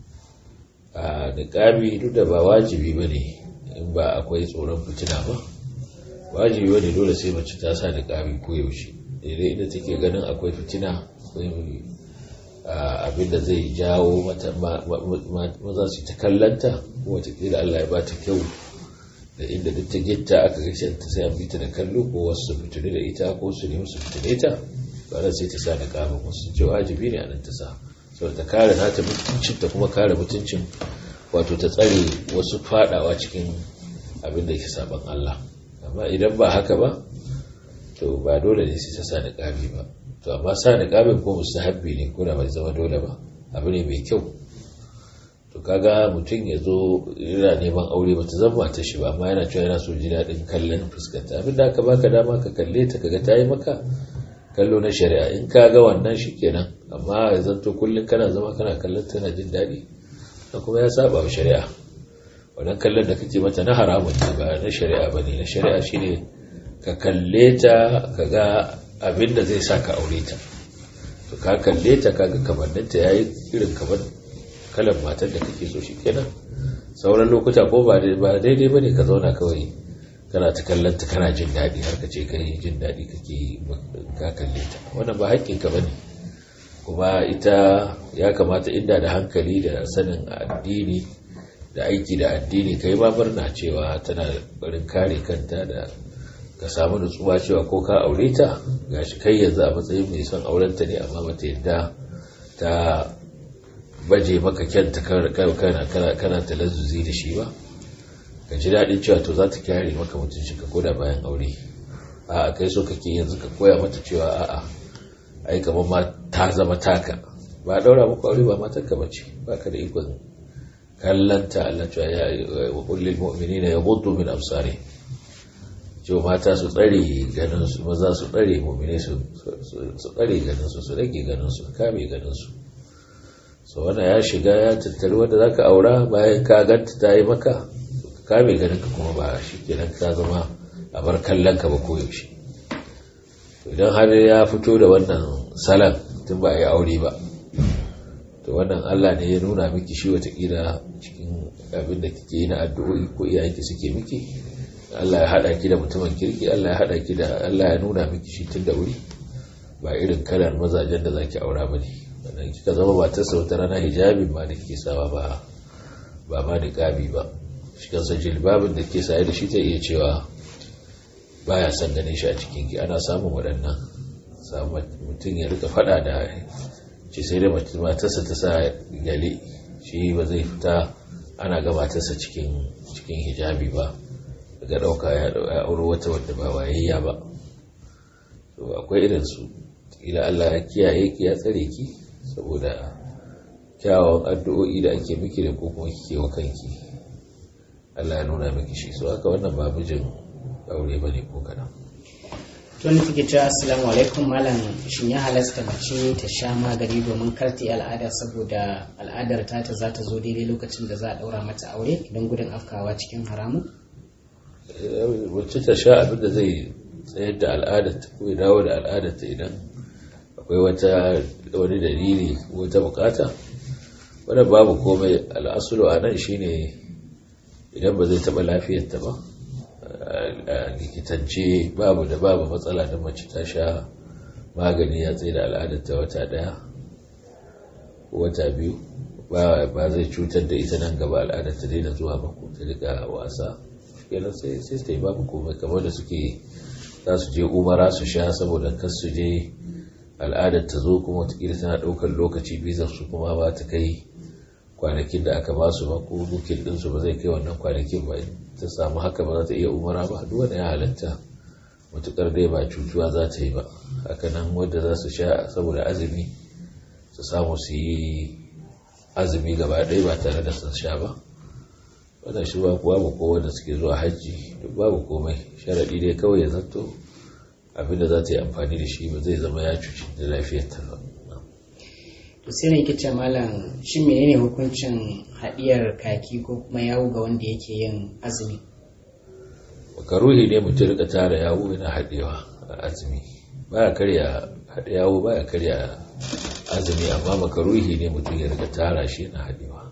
a niqabi duk da ba wajibi bane in ba akwai tsoron fitina ba wajibi wani dole sai mace ta sa niqabi ko yaushe idan ita take ganin akwai fitina akwai abinda zai jawo mata maza su ta kallanta ko watakila Allah ya ba ta kyau da inda duk ta gitta aka gaishe ta sai an bita da kallo ko wasu su fitune da ita ko su nemi su fitune ta ba sai ta sa niqabin wasu ce wajibi ne a nan ta sa saboda ta kare nata mutuncin ta kuma kare mutuncin wato ta tsare wasu fadawa cikin abin da ke saban Allah amma idan ba haka ba to ba dole ne sai ta sa niqabi ba to amma sa niqabin ko mustahabbi ne ko da bai zama dole ba abu ne mai kyau to kaga mutum ya zo yana neman aure bata zama ta shi ba amma yana cewa yana so ji daɗin kallon fuskanta abin da aka baka dama ka kalle ta kaga ta yi maka kallo na shari'a in ka ga wannan shi kenan amma ya zanto kullum kana zama kana kallon tana jin daɗi da kuma ya saba wa shari'a wannan kallon da kake mata na haramun ne ba na shari'a ba ne na shari'a shine ka kalle ta ka ga abin da zai sa ka aure ta to ka kalle ta kaga kamanninta ya yi irin kamar kalan matar da kake so shi kenan sauran lokuta ko ba daidai ba ne ka zauna kawai kana ta kallanta kana jin daɗi har ka ce kai jin daɗi kake ka kalle ta wannan ba haƙƙinka ba ne kuma ita ya kamata inda da hankali da sanin addini da aiki da addini kai ma murna cewa tana barin kare kanta da ka samu nutsuwa cewa ko ka aure ta gashi kai yanzu a matsayin mai son aurenta ne amma bata yadda ta baje maka kyanta kana kana talazzuzi da shi ba ka ji daɗin cewa to za ta kyare maka mutunci ka koda bayan aure a kai so kake yanzu ka koya mata cewa a'a ai kamar ma ta zama taka ba daura muku aure ba matarka bace ba ka da ikon kallanta Allah cewa ya wa kullil mu'minina yaghuddu min absari cewa mata su tsare ganin su maza su tsare mu'mine su su tsare ganin su su rage ganin su kame ganin su so wannan ya shiga ya tattari wanda zaka aura bayan ka ganta ta yi maka kame ganin ka kuma ba shikenan ka zama a bar kallon ka ba koyaushe idan har ya fito da wannan salan tun ba a yi aure ba to wannan Allah ne ya nuna miki shi watakila cikin abin da kike yi na addu'o'i ko iyayenki suke miki Allah ya haɗa ki da mutumin kirki Allah ya haɗa ki da Allah ya nuna miki shi tun da wuri ba irin kalar mazajen da zaki aura bane wannan kika zama matarsa wata rana hijabin ma da kike sawa ba ba ma niqabi ba shi kansa jilbabin da ke saye da shi ta iya cewa baya son ganin shi a cikin ki ana samun waɗannan samu mutum ya rika faɗa da ce sai dai matarsa ta sa gale shi ba zai fita ana ga matarsa cikin cikin hijabi ba daga ɗauka ya auro wata wadda ba wayayya ba to akwai irin su ila Allah ya kiyaye ki ya tsare ki saboda kyawawan addu'o'i da ake miki da ko kuma kike wa kanki Allah ya nuna miki shi so haka wannan ba mijin aure bane ko kadan tun take cewa assalamu alaikum malam shin ya halasta mace ta sha magani domin karti al'ada saboda al'adar ta ta za ta zo daidai lokacin da za a daura mata aure idan gudun afkawa cikin haramun wacce ta sha abin da zai tsayar da al'adar ta ko ya dawo da al'adar ta idan akwai wata wani dalili wata bukata wadda babu komai al'asulu a nan shine idan ba zai taɓa lafiyarta ba a likitance babu da babu matsala da mace ta sha magani ya tsaye da al'adarta wata daya wata biyu ba zai cutar da ita nan gaba al'adarta dai da zuwa ba ko ta riga wasa kenan sai sai ta yi babu komai kamar da suke za su je umara su sha saboda kar su je al'adar ta zo kuma watakila tana ɗaukar lokaci bizar su kuma ba ta kai kwanakin da aka ba su ba ko bukin ɗinsu ba zai kai wannan kwanakin ba ta samu haka ba za ta iya umara ba duk wanda ya halatta matukar dai ba cutuwa za ta yi ba hakanan wadda za su sha saboda azumi su samu su yi azumi gaba ɗaya ba tare da sun sha ba wannan shi ba babu ko wanda suke zuwa hajji duk babu komai sharaɗi dai kawai ya zanto abinda za ta yi amfani da shi ba zai zama ya cuci da lafiyar ta ba to sai ne kice malam shin menene hukuncin haɗiyar kaki ko kuma yawo ga wanda yake yin azumi makaruhi ne mutum rika tara yawo yana haɗewa a azumi baya karya haɗe yawo baya karya azumi amma makaruhi ne mutum ya rika tara shi yana haɗewa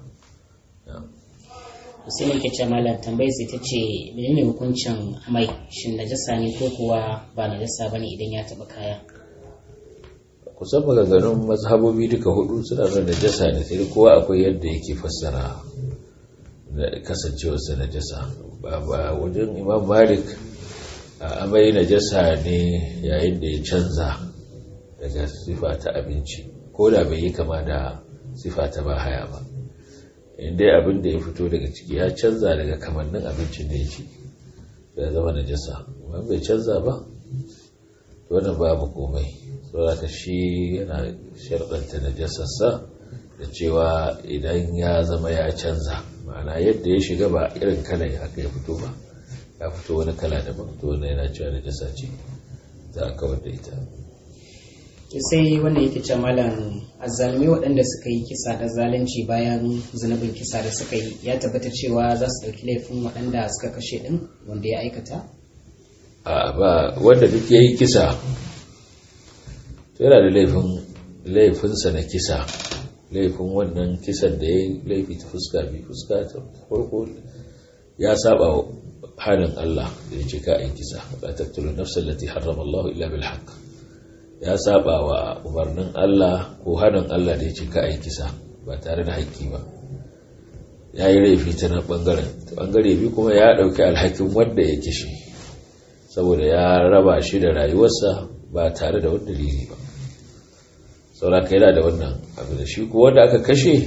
to sai ne kice malam tambayar sai ta ce menene hukuncin amai shin najasa ne ko kuwa ba najasa bane idan ya taɓa kaya kusan maganganun mazhabobi duka hudu suna nuna najasa ne sai kowa akwai yadda yake fassara da kasancewarsa najasa ba wajen imam malik a amai najasa ne yayin da ya canza daga sifa ta abinci ko da bai yi kama da sifa ta ba haya ba inda abin da ya fito daga ciki ya canza daga kamannin abincin da ya ci ya zama najasa amma bai canza ba wannan babu komai saboda shi yana sharɗanta najasarsa da cewa idan ya zama ya canza ma'ana yadda ya shiga ba irin kalan haka ya fito ba ya fito wani kala daban to wani yana cewa najasa ce za a kawar da ita sai wannan yake ce malam azzalumi waɗanda suka yi kisa da zalunci bayan zunubin kisa da suka yi ya tabbata cewa za su ɗauki laifin waɗanda suka kashe ɗin wanda ya aikata a ba wanda duk ya yi kisa yana da laifin laifinsa na kisa laifin wannan kisan da ya yi laifi ta fuska bi fuska ta farko ya saba hanin Allah da ya ce ka a yi kisa la taqtulu nafsan allati harrama Allah illa bil haqq ya saba wa umarnin Allah ko hanin Allah da ya ce ka a yi kisa ba tare da haƙƙi ba ya yi laifi ta nan ɓangaren ta ɓangare biyu kuma ya ɗauki alhakin wanda ya kishi saboda ya raba shi da rayuwarsa ba tare da wani dalili ba sauraka yana da wannan abu da shi ko wanda aka kashe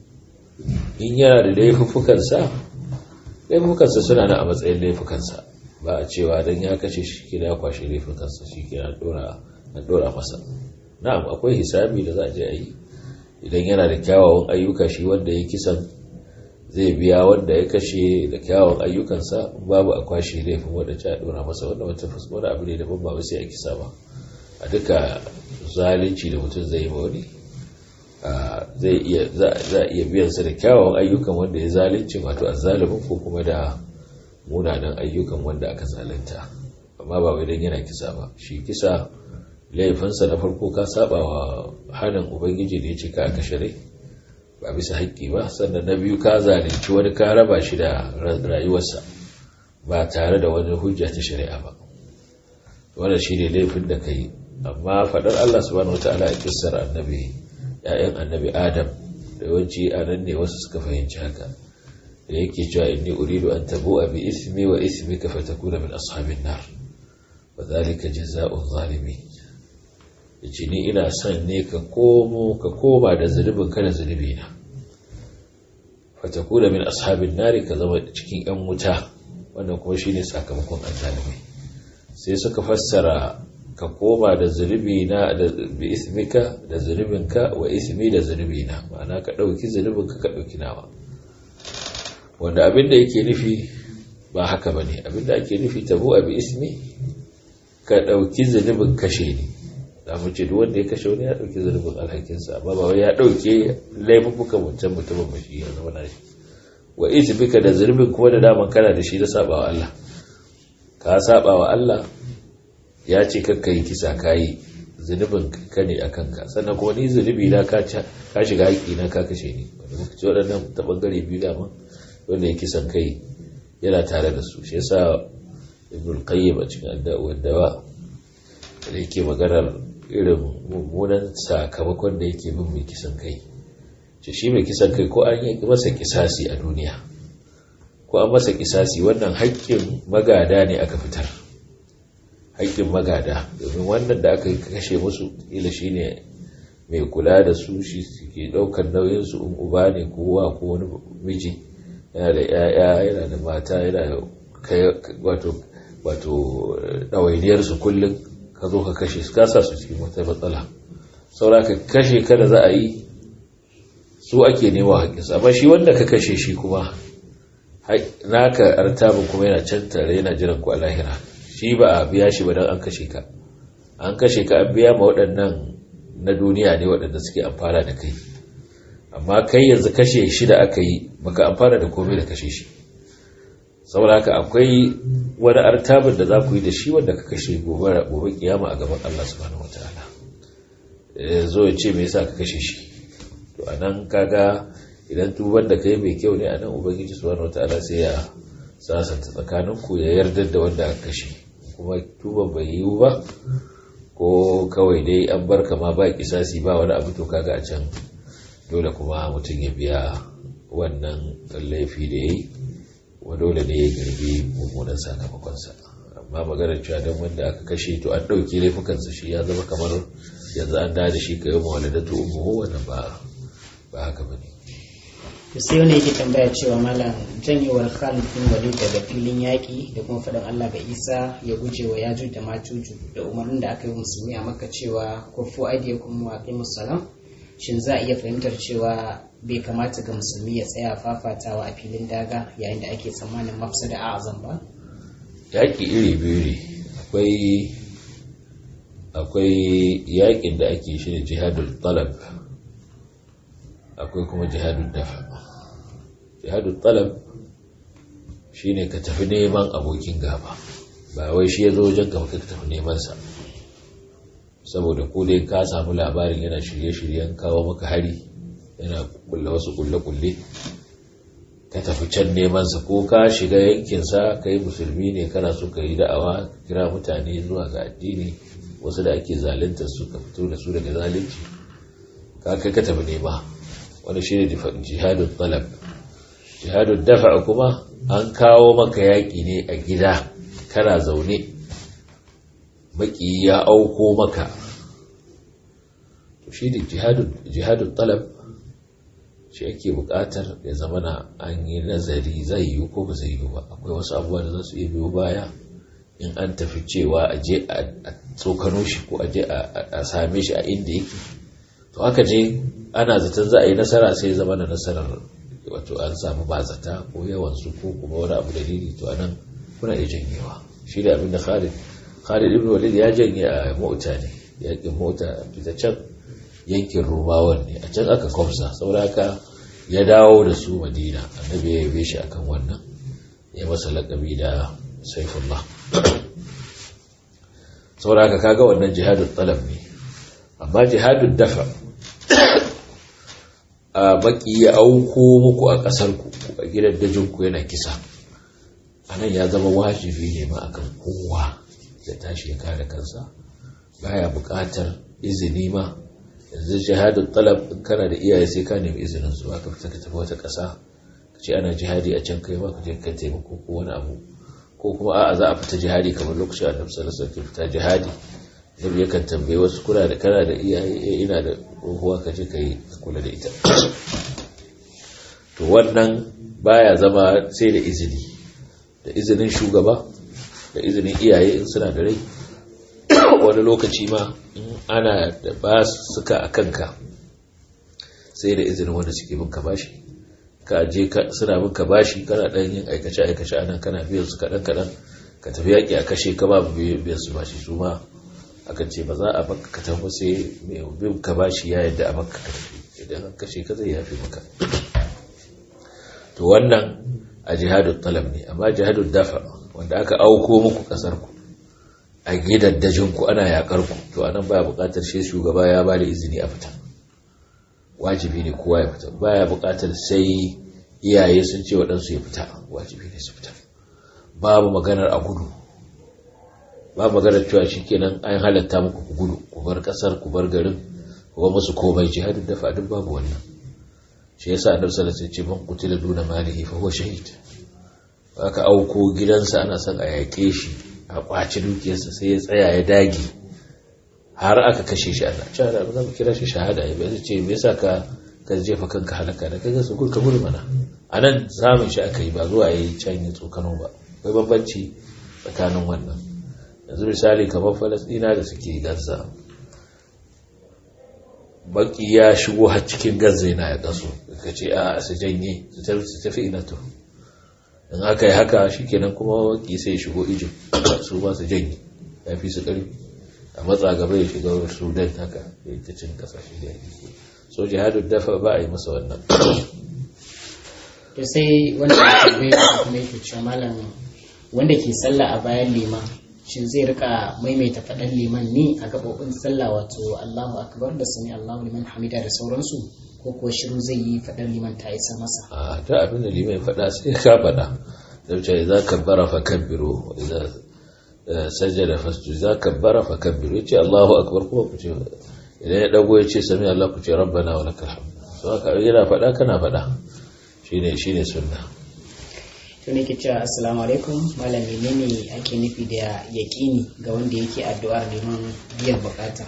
in yana da laifuffukansa laifukansa suna nan a matsayin laifukansa ba a cewa don ya kashe shi kira ya kwashe laifukansa shi kira na dora masa na'am akwai hisabi da za a je a yi idan yana da kyawawan ayyuka shi wanda ya kisan zai biya wanda ya kashe da kyawawan ayyukansa babu a kwashe laifin wanda ta dora masa wanda wata wani abu ne daban ba sai a kisa ba a duka zalunci da mutum zai yi ma wani zai iya za a iya biyansa da kyawawan ayyukan wanda ya zalunci wato azzalimin ko kuma da munanan ayyukan wanda aka zalunta amma ba wai dan yana kisa ba shi kisa laifinsa na farko ka saba wa hannun ubangiji da ya ce ka aka shari ba bisa haƙƙi ba sannan na biyu ka zalunci wani ka raba shi da rayuwarsa ba tare da wani hujja ta shari'a ba wannan shi ne laifin da ka yi amma faɗar allah subhanahu wataala a kissar annabi ‘ya'yan annabi Adam da yawanci a nan ne wasu suka fahimci haka da yake cewa inni uridu an tabo a bi ismi wa ismi ka fatakuna min ashabin nar wa zalika jazaa'un zalimi yace ni ina son ne ka komo ka koma da zulubin ka da zulubi na fatakuna min ashabin nar ka zama cikin yan wuta wannan kuma shine sakamakon azzalimi sai suka fassara ka koma da zunubi na da bi ismika da zunubinka wa ismi da zunubi na ma'ana ka ɗauki zunubinka ka ɗauki nawa wanda abin da yake nufi ba haka ba ne abin da ake nufi tabo a bi ismi ka ɗauki zunubin kashe ne da mu ce wanda ya kashe wani ya ɗauki zunubin alhakinsa amma ba wai ya ɗauke laifuka mutum mutumin ba shi ya zama na shi wa ismika da zunubin kuma da daman kana da shi da saba wa Allah ka saba wa Allah ya ce kakka yi kisa kayi zunubin ka ne a kanka sannan kuma ni zunubi na ka shiga haƙi na ka kashe ni wanda muka ci waɗannan ta ɓangare biyu dama wanda ya kisan kai yana tare da su shi yasa ibn qayyim a cikin adda'uwar dawa da yake maganar irin mummunan sakamakon da yake bin mai kisan kai ce shi mai kisan kai ko an yi masa kisasi a duniya ko an masa kisasi wannan haƙƙin magada ne aka fitar haƙƙin magada domin wannan da aka kashe musu ila shi ne mai kula da su shi ke ɗaukar nauyinsu in uba ne ko wa ko wani miji yana da ‘ya'ya yana da mata yana wato wato ɗawainiyarsu kullum ka zo ka kashe su kasa su cikin wata matsala saura ka kashe kada za a yi su ake nema haƙƙinsu amma shi wanda ka kashe shi kuma naka artabin kuma yana can tare yana jiran ku a lahira shi ba a biya shi ba don an kashe ka an kashe ka an biya ma waɗannan na duniya ne waɗanda suke amfana da kai amma kai yanzu kashe shi da aka yi baka amfana da komai da kashe shi saboda haka akwai wani artabin da za ku yi da shi wanda ka kashe gobe gobe kiyama a gaban Allah subhanahu wataala zo ya ce me yasa ka kashe shi to anan kaga idan tuban da kai mai kyau ne anan ubangiji subhanahu wataala sai ya sasanta tsakaninku ya yarda da wanda aka kashe kuma tuban bai yiwu ba ko kawai dai an bar ma ba kisasi ba wani abu to kaga a can dole kuma mutum ya biya wannan laifi da ya yi wa dole ne ya girbi mummunan sakamakonsa amma maganar cewa don wanda aka kashe to an ɗauki laifukansa shi ya zama kamar yanzu an da shi ka yi mawaladatu umuhu wannan ba ba haka ba ne to sai wani yake tambaya cewa malam janyewar Khalid bin Walid daga filin yaƙi da kuma faɗin Allah ga Isa ya guje wa Yajuj da Majuju da umarnin da aka yi musulmi a Makka cewa kufu aidiyakum wa aqimus salam shin za a iya fahimtar cewa bai kamata ga musulmi ya tsaya fafatawa a filin daga yayin da ake tsammanin mafsada a azam ba yaƙi iri biyu ne akwai akwai yaƙin da ake shi ne jihadul talab akwai kuma jihadul dafa jihadul talab shine ka tafi neman abokin gaba ba wai shi ya zo wajen gaba ka tafi neman sa saboda ko dai ka samu labarin yana shirye-shiryen kawo maka hari yana kulle wasu kulle-kulle ka tafi can nemansa ko ka shiga yankinsa ka yi musulmi ne kana so ka yi da'awa kira mutane zuwa ga addini wasu da ake zalunta su ka fito da su daga zalunci ka kai ka tafi nema wani shi ne jihadun talab jihadun dafa kuma an kawo maka yaƙi ne a gida kana zaune baki ya auko maka shi ne jihadun talab shi ake buƙatar ya zama na an yi nazari zai yi ko ba zai yi ba akwai wasu abubuwa da za su iya biyo baya in an tafi cewa a je a tsokano shi ko a je a same shi a inda yake to haka je ana zaton za a yi nasara sai zama na nasarar wato an samu bazata ko yawan su ko kuma wani abu dalili to anan kuna iya janyewa shi da abin da Khalid Khalid ibn Walid ya janye a mota ne yakin mota fita can yankin Rumawan ne a can aka kwamsa saboda haka ya dawo da su Madina annabi ya yabe shi akan wannan ya masa laƙabi da Saifullah saboda haka kaga wannan jihadul talab ne amma jihadul dafa a baki ya auko muku a ƙasar ku a gidan dajin ku yana kisa anan ya zama wajibi ne ma akan kowa ya tashi ya kare kansa baya buƙatar izini ma yanzu jihadul talab in kana da iyaye sai ka nemi izinin su aka fita ka tafi wata ƙasa ka ce ana jihadi a can kai ma ka je ka taimako ko wani abu ko kuma a'a za a fita jihadi kamar lokacin annabi sallallahu alaihi wasallam fita jihadi nabi yakan tambaye wasu kuna da kana da iyaye ina da uwa ka je kai kula da ita to wannan baya zama sai da izini da izinin shugaba da izinin iyaye in suna da rai wani lokaci ma in ana da ba suka a kanka sai da izinin wanda suke bin ka bashi ka je suna bin ka bashi kana dan yin aikace aikace anan kana biyan su kadan kadan ka tafi yaki a kashe ka babu biyan su bashi su ma akan ce ba za a baka ka tafi sai mai bin ka bashi ya yadda a baka ka tafi idan an kashe ka zai yafi maka to wannan a jihadun talab ne amma jihadun dafa wanda aka auko muku kasar ku a gidaddajin ku ana yakar ku to anan baya bukatar shi shugaba ya ba da izini a fita wajibi ne kowa ya fita baya bukatar sai iyaye sun ce waɗansu ya fita wajibi ne su fita babu maganar a gudu babu maganar cewa shikenan an halatta muku ku gudu ku bar kasar ku bar garin ku bar musu komai jihadin dafa duk babu wannan shi yasa annabi sallallahu alaihi wasallam ya ce man qutila duna malihi fa huwa shahid aka auko gidansa ana son a yake shi a kwaci dukiyarsa sai ya tsaya ya dage har aka kashe shi ana cewa da za mu kira shi shahada ya bai ce me yasa ka ka jefa kanka halaka da kaga su ka gudu mana anan samun shi aka yi ba zuwa yayi can ya tsokano ba akwai bambanci tsakanin wannan yanzu misali kamar falasdina da suke gaza baki ya shigo har cikin gaza yana ya kaso ka ce a su janye su tafi ina to in aka yi haka shikenan kuma baki sai ya shigo ijin su ba su janye ya fi su karfi a matsa gaba ya shiga sudan haka ya ta cin kasashe da yake so jihadun dafa ba a yi masa wannan to sai wanda ya tambaye kuma yake cewa malam wanda ke sallah a bayan liman shin zai rika maimaita faɗan liman ne a gaɓoɓin sallah wato Allahu akbar da sami Allahu liman hamida da sauransu ko kuwa shiru zai yi faɗan liman ta isa masa a ta abin da liman faɗa sai ka faɗa da wuce za ka bara fa kabbiru idan sajjada fasju za ka bara fa kabbiru ya ce Allahu akbar kuma ku ce idan ya dago ya ce sami Allah ku ce rabbana wa lakal hamd so haka yana faɗa kana faɗa shine shine sunna to ne ke cewa assalamu alaikum malam menene ake nufi da yaƙini ga wanda yake addu'ar neman biyan bukata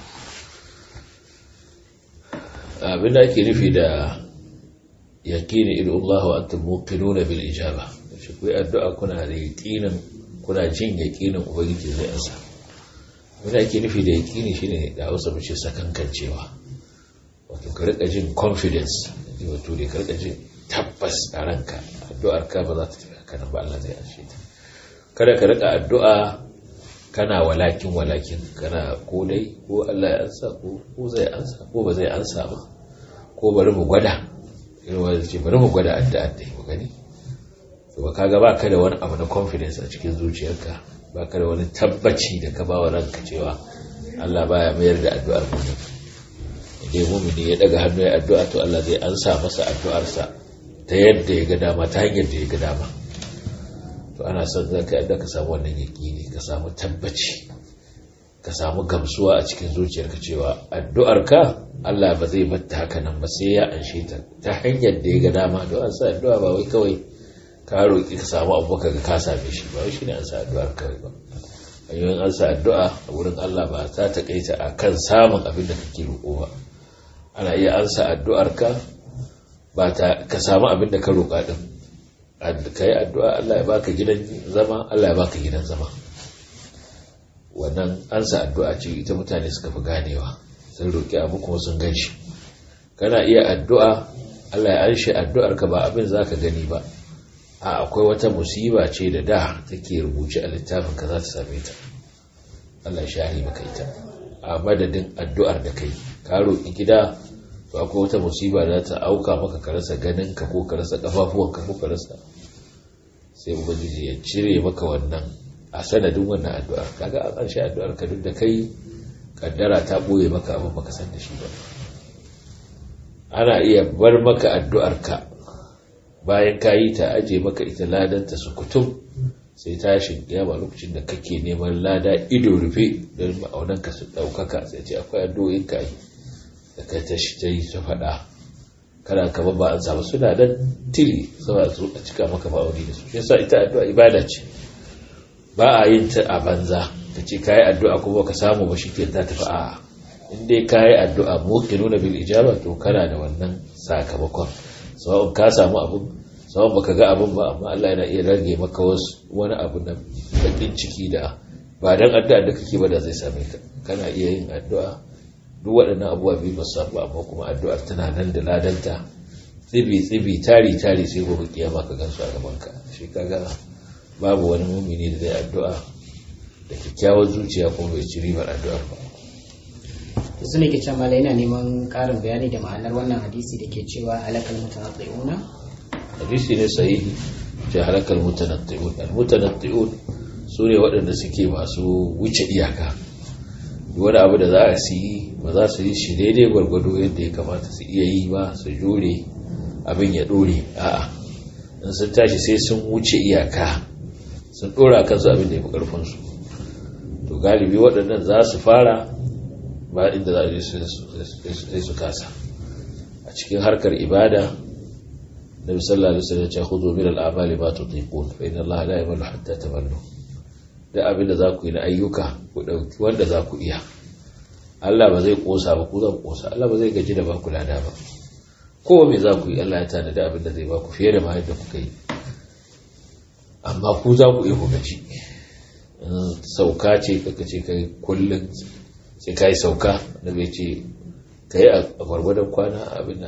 abin da ake nufi da yaƙini idu Allah wa antum muqinuna bil ijaba shi ku addu'a kuna da yaƙinin kuna jin yaƙinin ubangiji zai ansa abin da ake nufi da yaƙini shine da Hausa mu ce sakankancewa wato ka rika jin confidence wato da ka rika jin tabbas a ranka addu'ar ka ba za ta tafi haka ba Allah zai anshe ta kada ka rika addu'a kana walakin walakin kana ko dai ko Allah ya ansa ko ko zai ansa ko ba zai ansa ba ko bari mu gwada irin ce bari mu gwada addu'a dai mu gani to ba kaga ba ka da wani abu na confidence a cikin zuciyarka ba ka da wani tabbaci da ka ba wa ranka cewa Allah baya mayar da addu'ar mutum idan mumini ya daga hannu ya addu'a to Allah zai ansa masa addu'arsa ta yadda ya ga dama ta hanyar da ya ga dama to ana son za ka yadda ka samu wannan yaƙini ka samu tabbaci ka samu gamsuwa a cikin zuciyarka cewa addu'arka Allah ba zai batta haka nan ba sai ya anshe ta ta hanyar da ya ga dama don an sa addu'a ba wai kawai ka roƙi ka samu abu ka ga ka same shi ba wai shine an sa addu'ar kawai ba hanyoyin an sa addu'a a wurin Allah ba ta takaita a kan samun abin da kake roƙo ba ana iya an sa addu'ar ka ba ta ka samu abin da ka roƙa din ka yi addu'a Allah ya baka gidan zama Allah ya baka gidan zama wannan an sa addu'a ce ita mutane suka fi ganewa sun roƙi abu kuma sun gan shi kana iya addu'a Allah ya anshe addu'ar ka ba abin za ka gani ba a akwai wata musiba ce da da take rubuce a littafin ka za ta same ta Allah shari maka ita a madadin addu'ar da kai ka roƙi gida to akwai wata musiba da ta auka maka ka rasa ganin ka ko ka rasa kafafuwan ka ko ka rasa sai ubangiji ya cire maka wannan a sanadin wannan addu'ar kaga an ƙarshe addu'ar ka duk da kai kaddara ta boye maka abin baka san da shi ba ana iya bar maka addu'ar ka bayan ka yi ta aje maka ita ladanta su kutum sai tashin kiyama lokacin da kake neman lada ido rufe don ma'aunanka su ɗaukaka sai ce akwai addu'o'in ka yi da kai ta shi ta yi ta faɗa kana kama ba an samu suna dan tili saboda su a cika maka ma'auni da su shi yasa ita addu'a ibada ce ba a yin ta a banza ka ce kayi addu'a kuma ka samu ba shike ta tafi a in dai kayi addu'a muqinuna bil ijaba to kana da wannan sakamakon sawa'un ka samu abun sawa'un baka ga abun ba amma Allah yana iya rage maka wasu wani abu na bakin ciki da ba dan addu'a da kake ba da zai same ka kana iya yin addu'a duk waɗannan abubuwa biyu ba samu amma kuma addu'ar tana nan da ladanta tsibi tsibi tari tari sai gobe kiyama ka gansu a gaban ka shi kaga babu wani mumini da zai addu'a da kyakkyawar zuciya kuma bai ci ribar addu'ar ba to su ne ke can mala yana neman ƙarin bayani da ma'anar wannan hadisi da ke cewa halakal mutanatti'una hadisi ne sahihi ce halakal mutanatti'un al mutanatti'un su ne waɗanda suke masu wuce iyaka wani abu da za a su yi ba za su yi shi daidai gwargwado yadda ya kamata su iya yi ba su jure abin ya ɗore a'a in sun tashi sai sun wuce iyaka sun ɗora kansu abin da ya fi ƙarfinsu to galibi waɗannan za su fara ba inda za a je su kasa a cikin harkar ibada na misalla da sai ce hudu min al'amali ba tu tiqun fa inna Allah la yamallu hatta tamallu da abin da za ku yi na ayyuka ku dauki wanda za ku iya Allah ba zai kosa ba ku zan kosa Allah ba zai gaji da ba ku lada ba kowa me za ku yi Allah ya tana da abin da zai ba ku fiye da ma yadda kuka yi amma ku za ku iya ku gaji sauka ce kaka ce kai kullum sai ka yi sauka da bai ce ka yi a gwargwadon kwana abin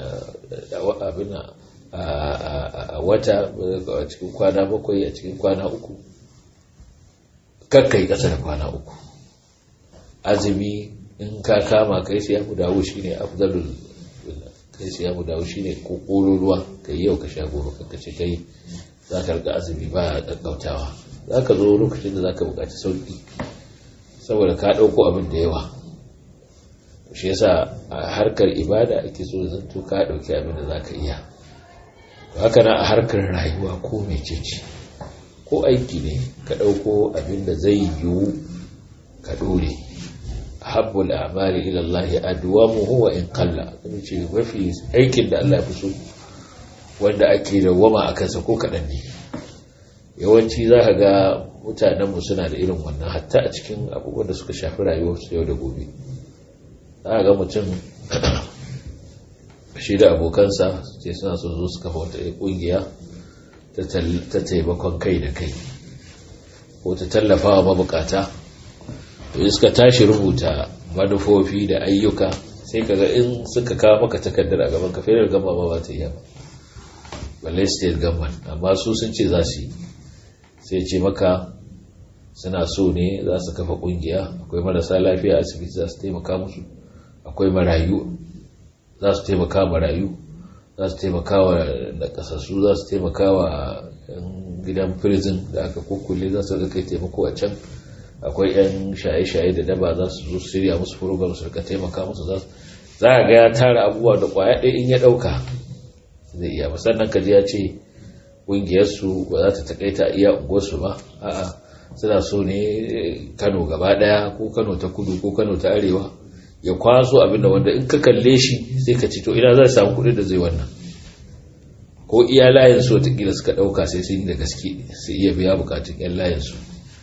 a wata a cikin kwana bakwai a cikin kwana uku kakka yi ƙasa da kwana uku azumi in ka kama kai sai abu dawo shi ne afdalul kai sai abu dawo shi ne kokoro ruwa ka yi yau ka sha gobe kakka ce kai za ka rika azumi ba a ƙaƙƙautawa za ka zo lokacin da za ka buƙaci sauƙi saboda ka ɗauko abin da yawa shi yasa a harkar ibada ake so zanto ka ɗauki abin da za ka iya haka na a harkar rayuwa ko mecece ko aiki ne ka ɗauko abin da zai yiwu ka ɗore habbul amali ila Allah adwamuhu wa in qalla kuma ce mafi aikin da Allah ya fi so wanda ake dawwama a kansa ko kaɗan ne yawanci za ka ga mutanenmu suna da irin wannan hatta a cikin abubuwan da suka shafi rayuwarsu yau da gobe za ga mutum shi da abokansa ce suna so zo su kafa wata kungiya ta taimakon kai da kai ko ta tallafa wa mabukata to suka tashi rubuta manufofi da ayyuka sai kaga in suka kawo maka takardar a gaban ka federal gama ba ba ta iya ba balle state government amma su sun ce za su yi sai ce maka suna so ne za su kafa kungiya akwai marasa lafiya asibiti za su taimaka musu akwai marayu za su taimaka marayu za su taimaka wa nakasassu za su taimaka wa gidan prison da aka kukkule za su kai taimako a can akwai 'yan shaye-shaye da daba za su zo shirya musu program su rika taimaka musu za a ga ya tara abubuwa da kwaya ɗaya in ya ɗauka zai iya ba sannan kaji ya ce ƙungiyarsu ba za ta takaita iya unguwarsu ba a'a suna so ne kano gaba ɗaya ko kano ta kudu ko kano ta arewa ya kwaso abinda wanda in ka kalle shi sai ka ci to ina zai samu kuɗi da zai wannan ko iya layin su watakila suka ɗauka sai sun yi da gaske sai iya biya bukatun yan layin su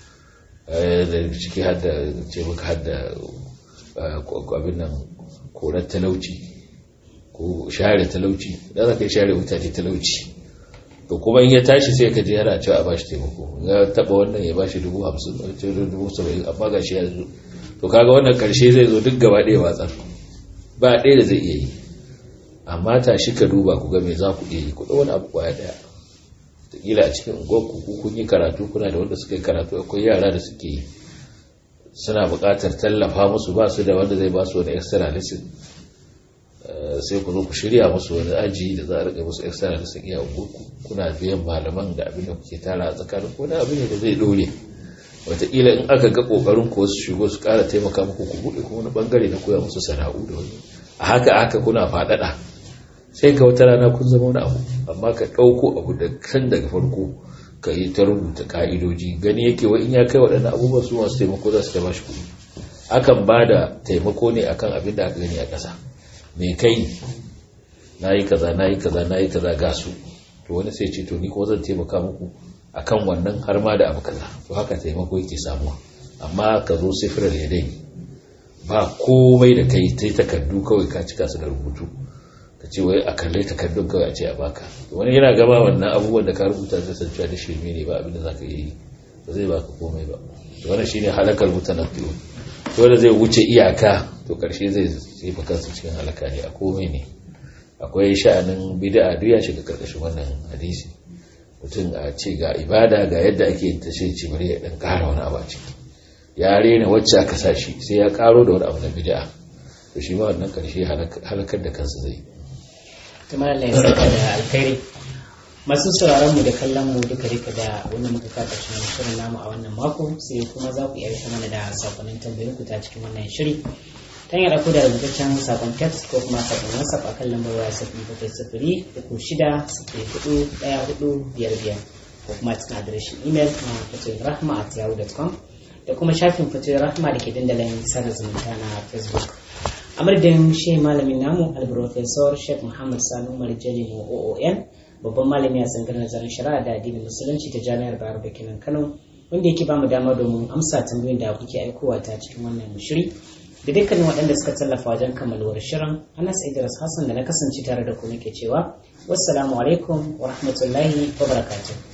da ciki hadda ce maka hadda abin nan korar talauci ko share talauci da za ka yi share mutane talauci to kuma in ya tashi sai ka je yana cewa a bashi taimako ya taba wannan ya bashi dubu hamsin dubu saba'in amma ga shi ya zo to kaga wannan karshe zai zo duk gaba ɗaya watsar ba ɗaya da zai iya yi amma tashi ka duba ku ga me za ku iya yi ku wani abu kwaya ɗaya kila a cikin unguwarku ku kun yi karatu kuna da wanda suka yi karatu akwai yara da suke yi suna buƙatar tallafa musu ba su da wanda zai ba su wani extra lesson sai ku zo ku shirya musu wani aji da za a rika musu extra lesson iya unguwarku kuna biyan malaman da abin da kuke tara a tsakanin wani abin da zai dore wataƙila in aka ga ƙoƙarin ku wasu shigo su ƙara taimaka muku ku buɗe kuma wani ɓangare na koya musu sana'u da wani a haka haka kuna faɗaɗa sai ka wata rana kun zama wani abu amma ka ɗauko abu da kan daga farko ka yi ta rubuta ka'idoji gani yake wa in ya kai waɗannan abubuwan su masu taimako za su ta bashi kuɗi akan ba da taimako ne akan abin da aka gani a ƙasa me kai na yi kaza na yi kaza na yi kaza ga su to wani sai ce to ni ko zan taimaka muku akan wannan har ma da abu kaza to haka taimako yake samuwa amma ka zo sifirar ya dai ba komai da kai ta takardu kawai ka cika su da rubutu ka ce wai a kalle takardun kawai a ce a baka wani yana gaba wannan abubuwan da ka rubuta zai san cewa da shirme ne ba abin da za ka yi ba zai baka komai ba wannan shine halakar mutanabbi'u dole zai wuce iyaka to karshe zai jefa kansa cikin halaka ne a komai ne akwai sha'anin bid'a duk ya shiga karkashin wannan hadisi mutum a ce ga ibada ga yadda ake yin ta sai ce bari ya dan kara wani abu a ciki ya rena wacce aka sa shi sai ya karo da wani abu na bid'a to shi ma wannan karshe halakar da kansa zai tumar Allah ya saka da alkhairi masu sauraron mu da kallon mu duka duka da wannan muka ka karshen shirin namu a wannan mako sai kuma za ku iya aika mana da sakonnin tambayoyin ku ta cikin wannan shiri ta hanyar ku da rubutaccen sakon text ko kuma sakon whatsapp akan lambar waya sifiri bakwai sifiri uku shida sifiri hudu ɗaya hudu biyar biyar ko kuma cikin adireshin imel na fatoyin rahma at yahoo.com da kuma shafin fatoyin rahma da ke dandalin sada zumunta na facebook a madadin shi malamin namu alprofesor sheikh muhammad sani umar jalimu oon babban malami a tsangar nazarin shari'a da addinin musulunci ta jami'ar bayar da kinan kano wanda yake bamu dama domin amsa tambayoyin da kuke aikowa ta cikin wannan shiri da dukkanin waɗanda suka tallafa wajen kammaluwar shirin anas idris hassan da na kasance tare da ku nake cewa wassalamu alaikum wa rahmatullahi wa barakatuh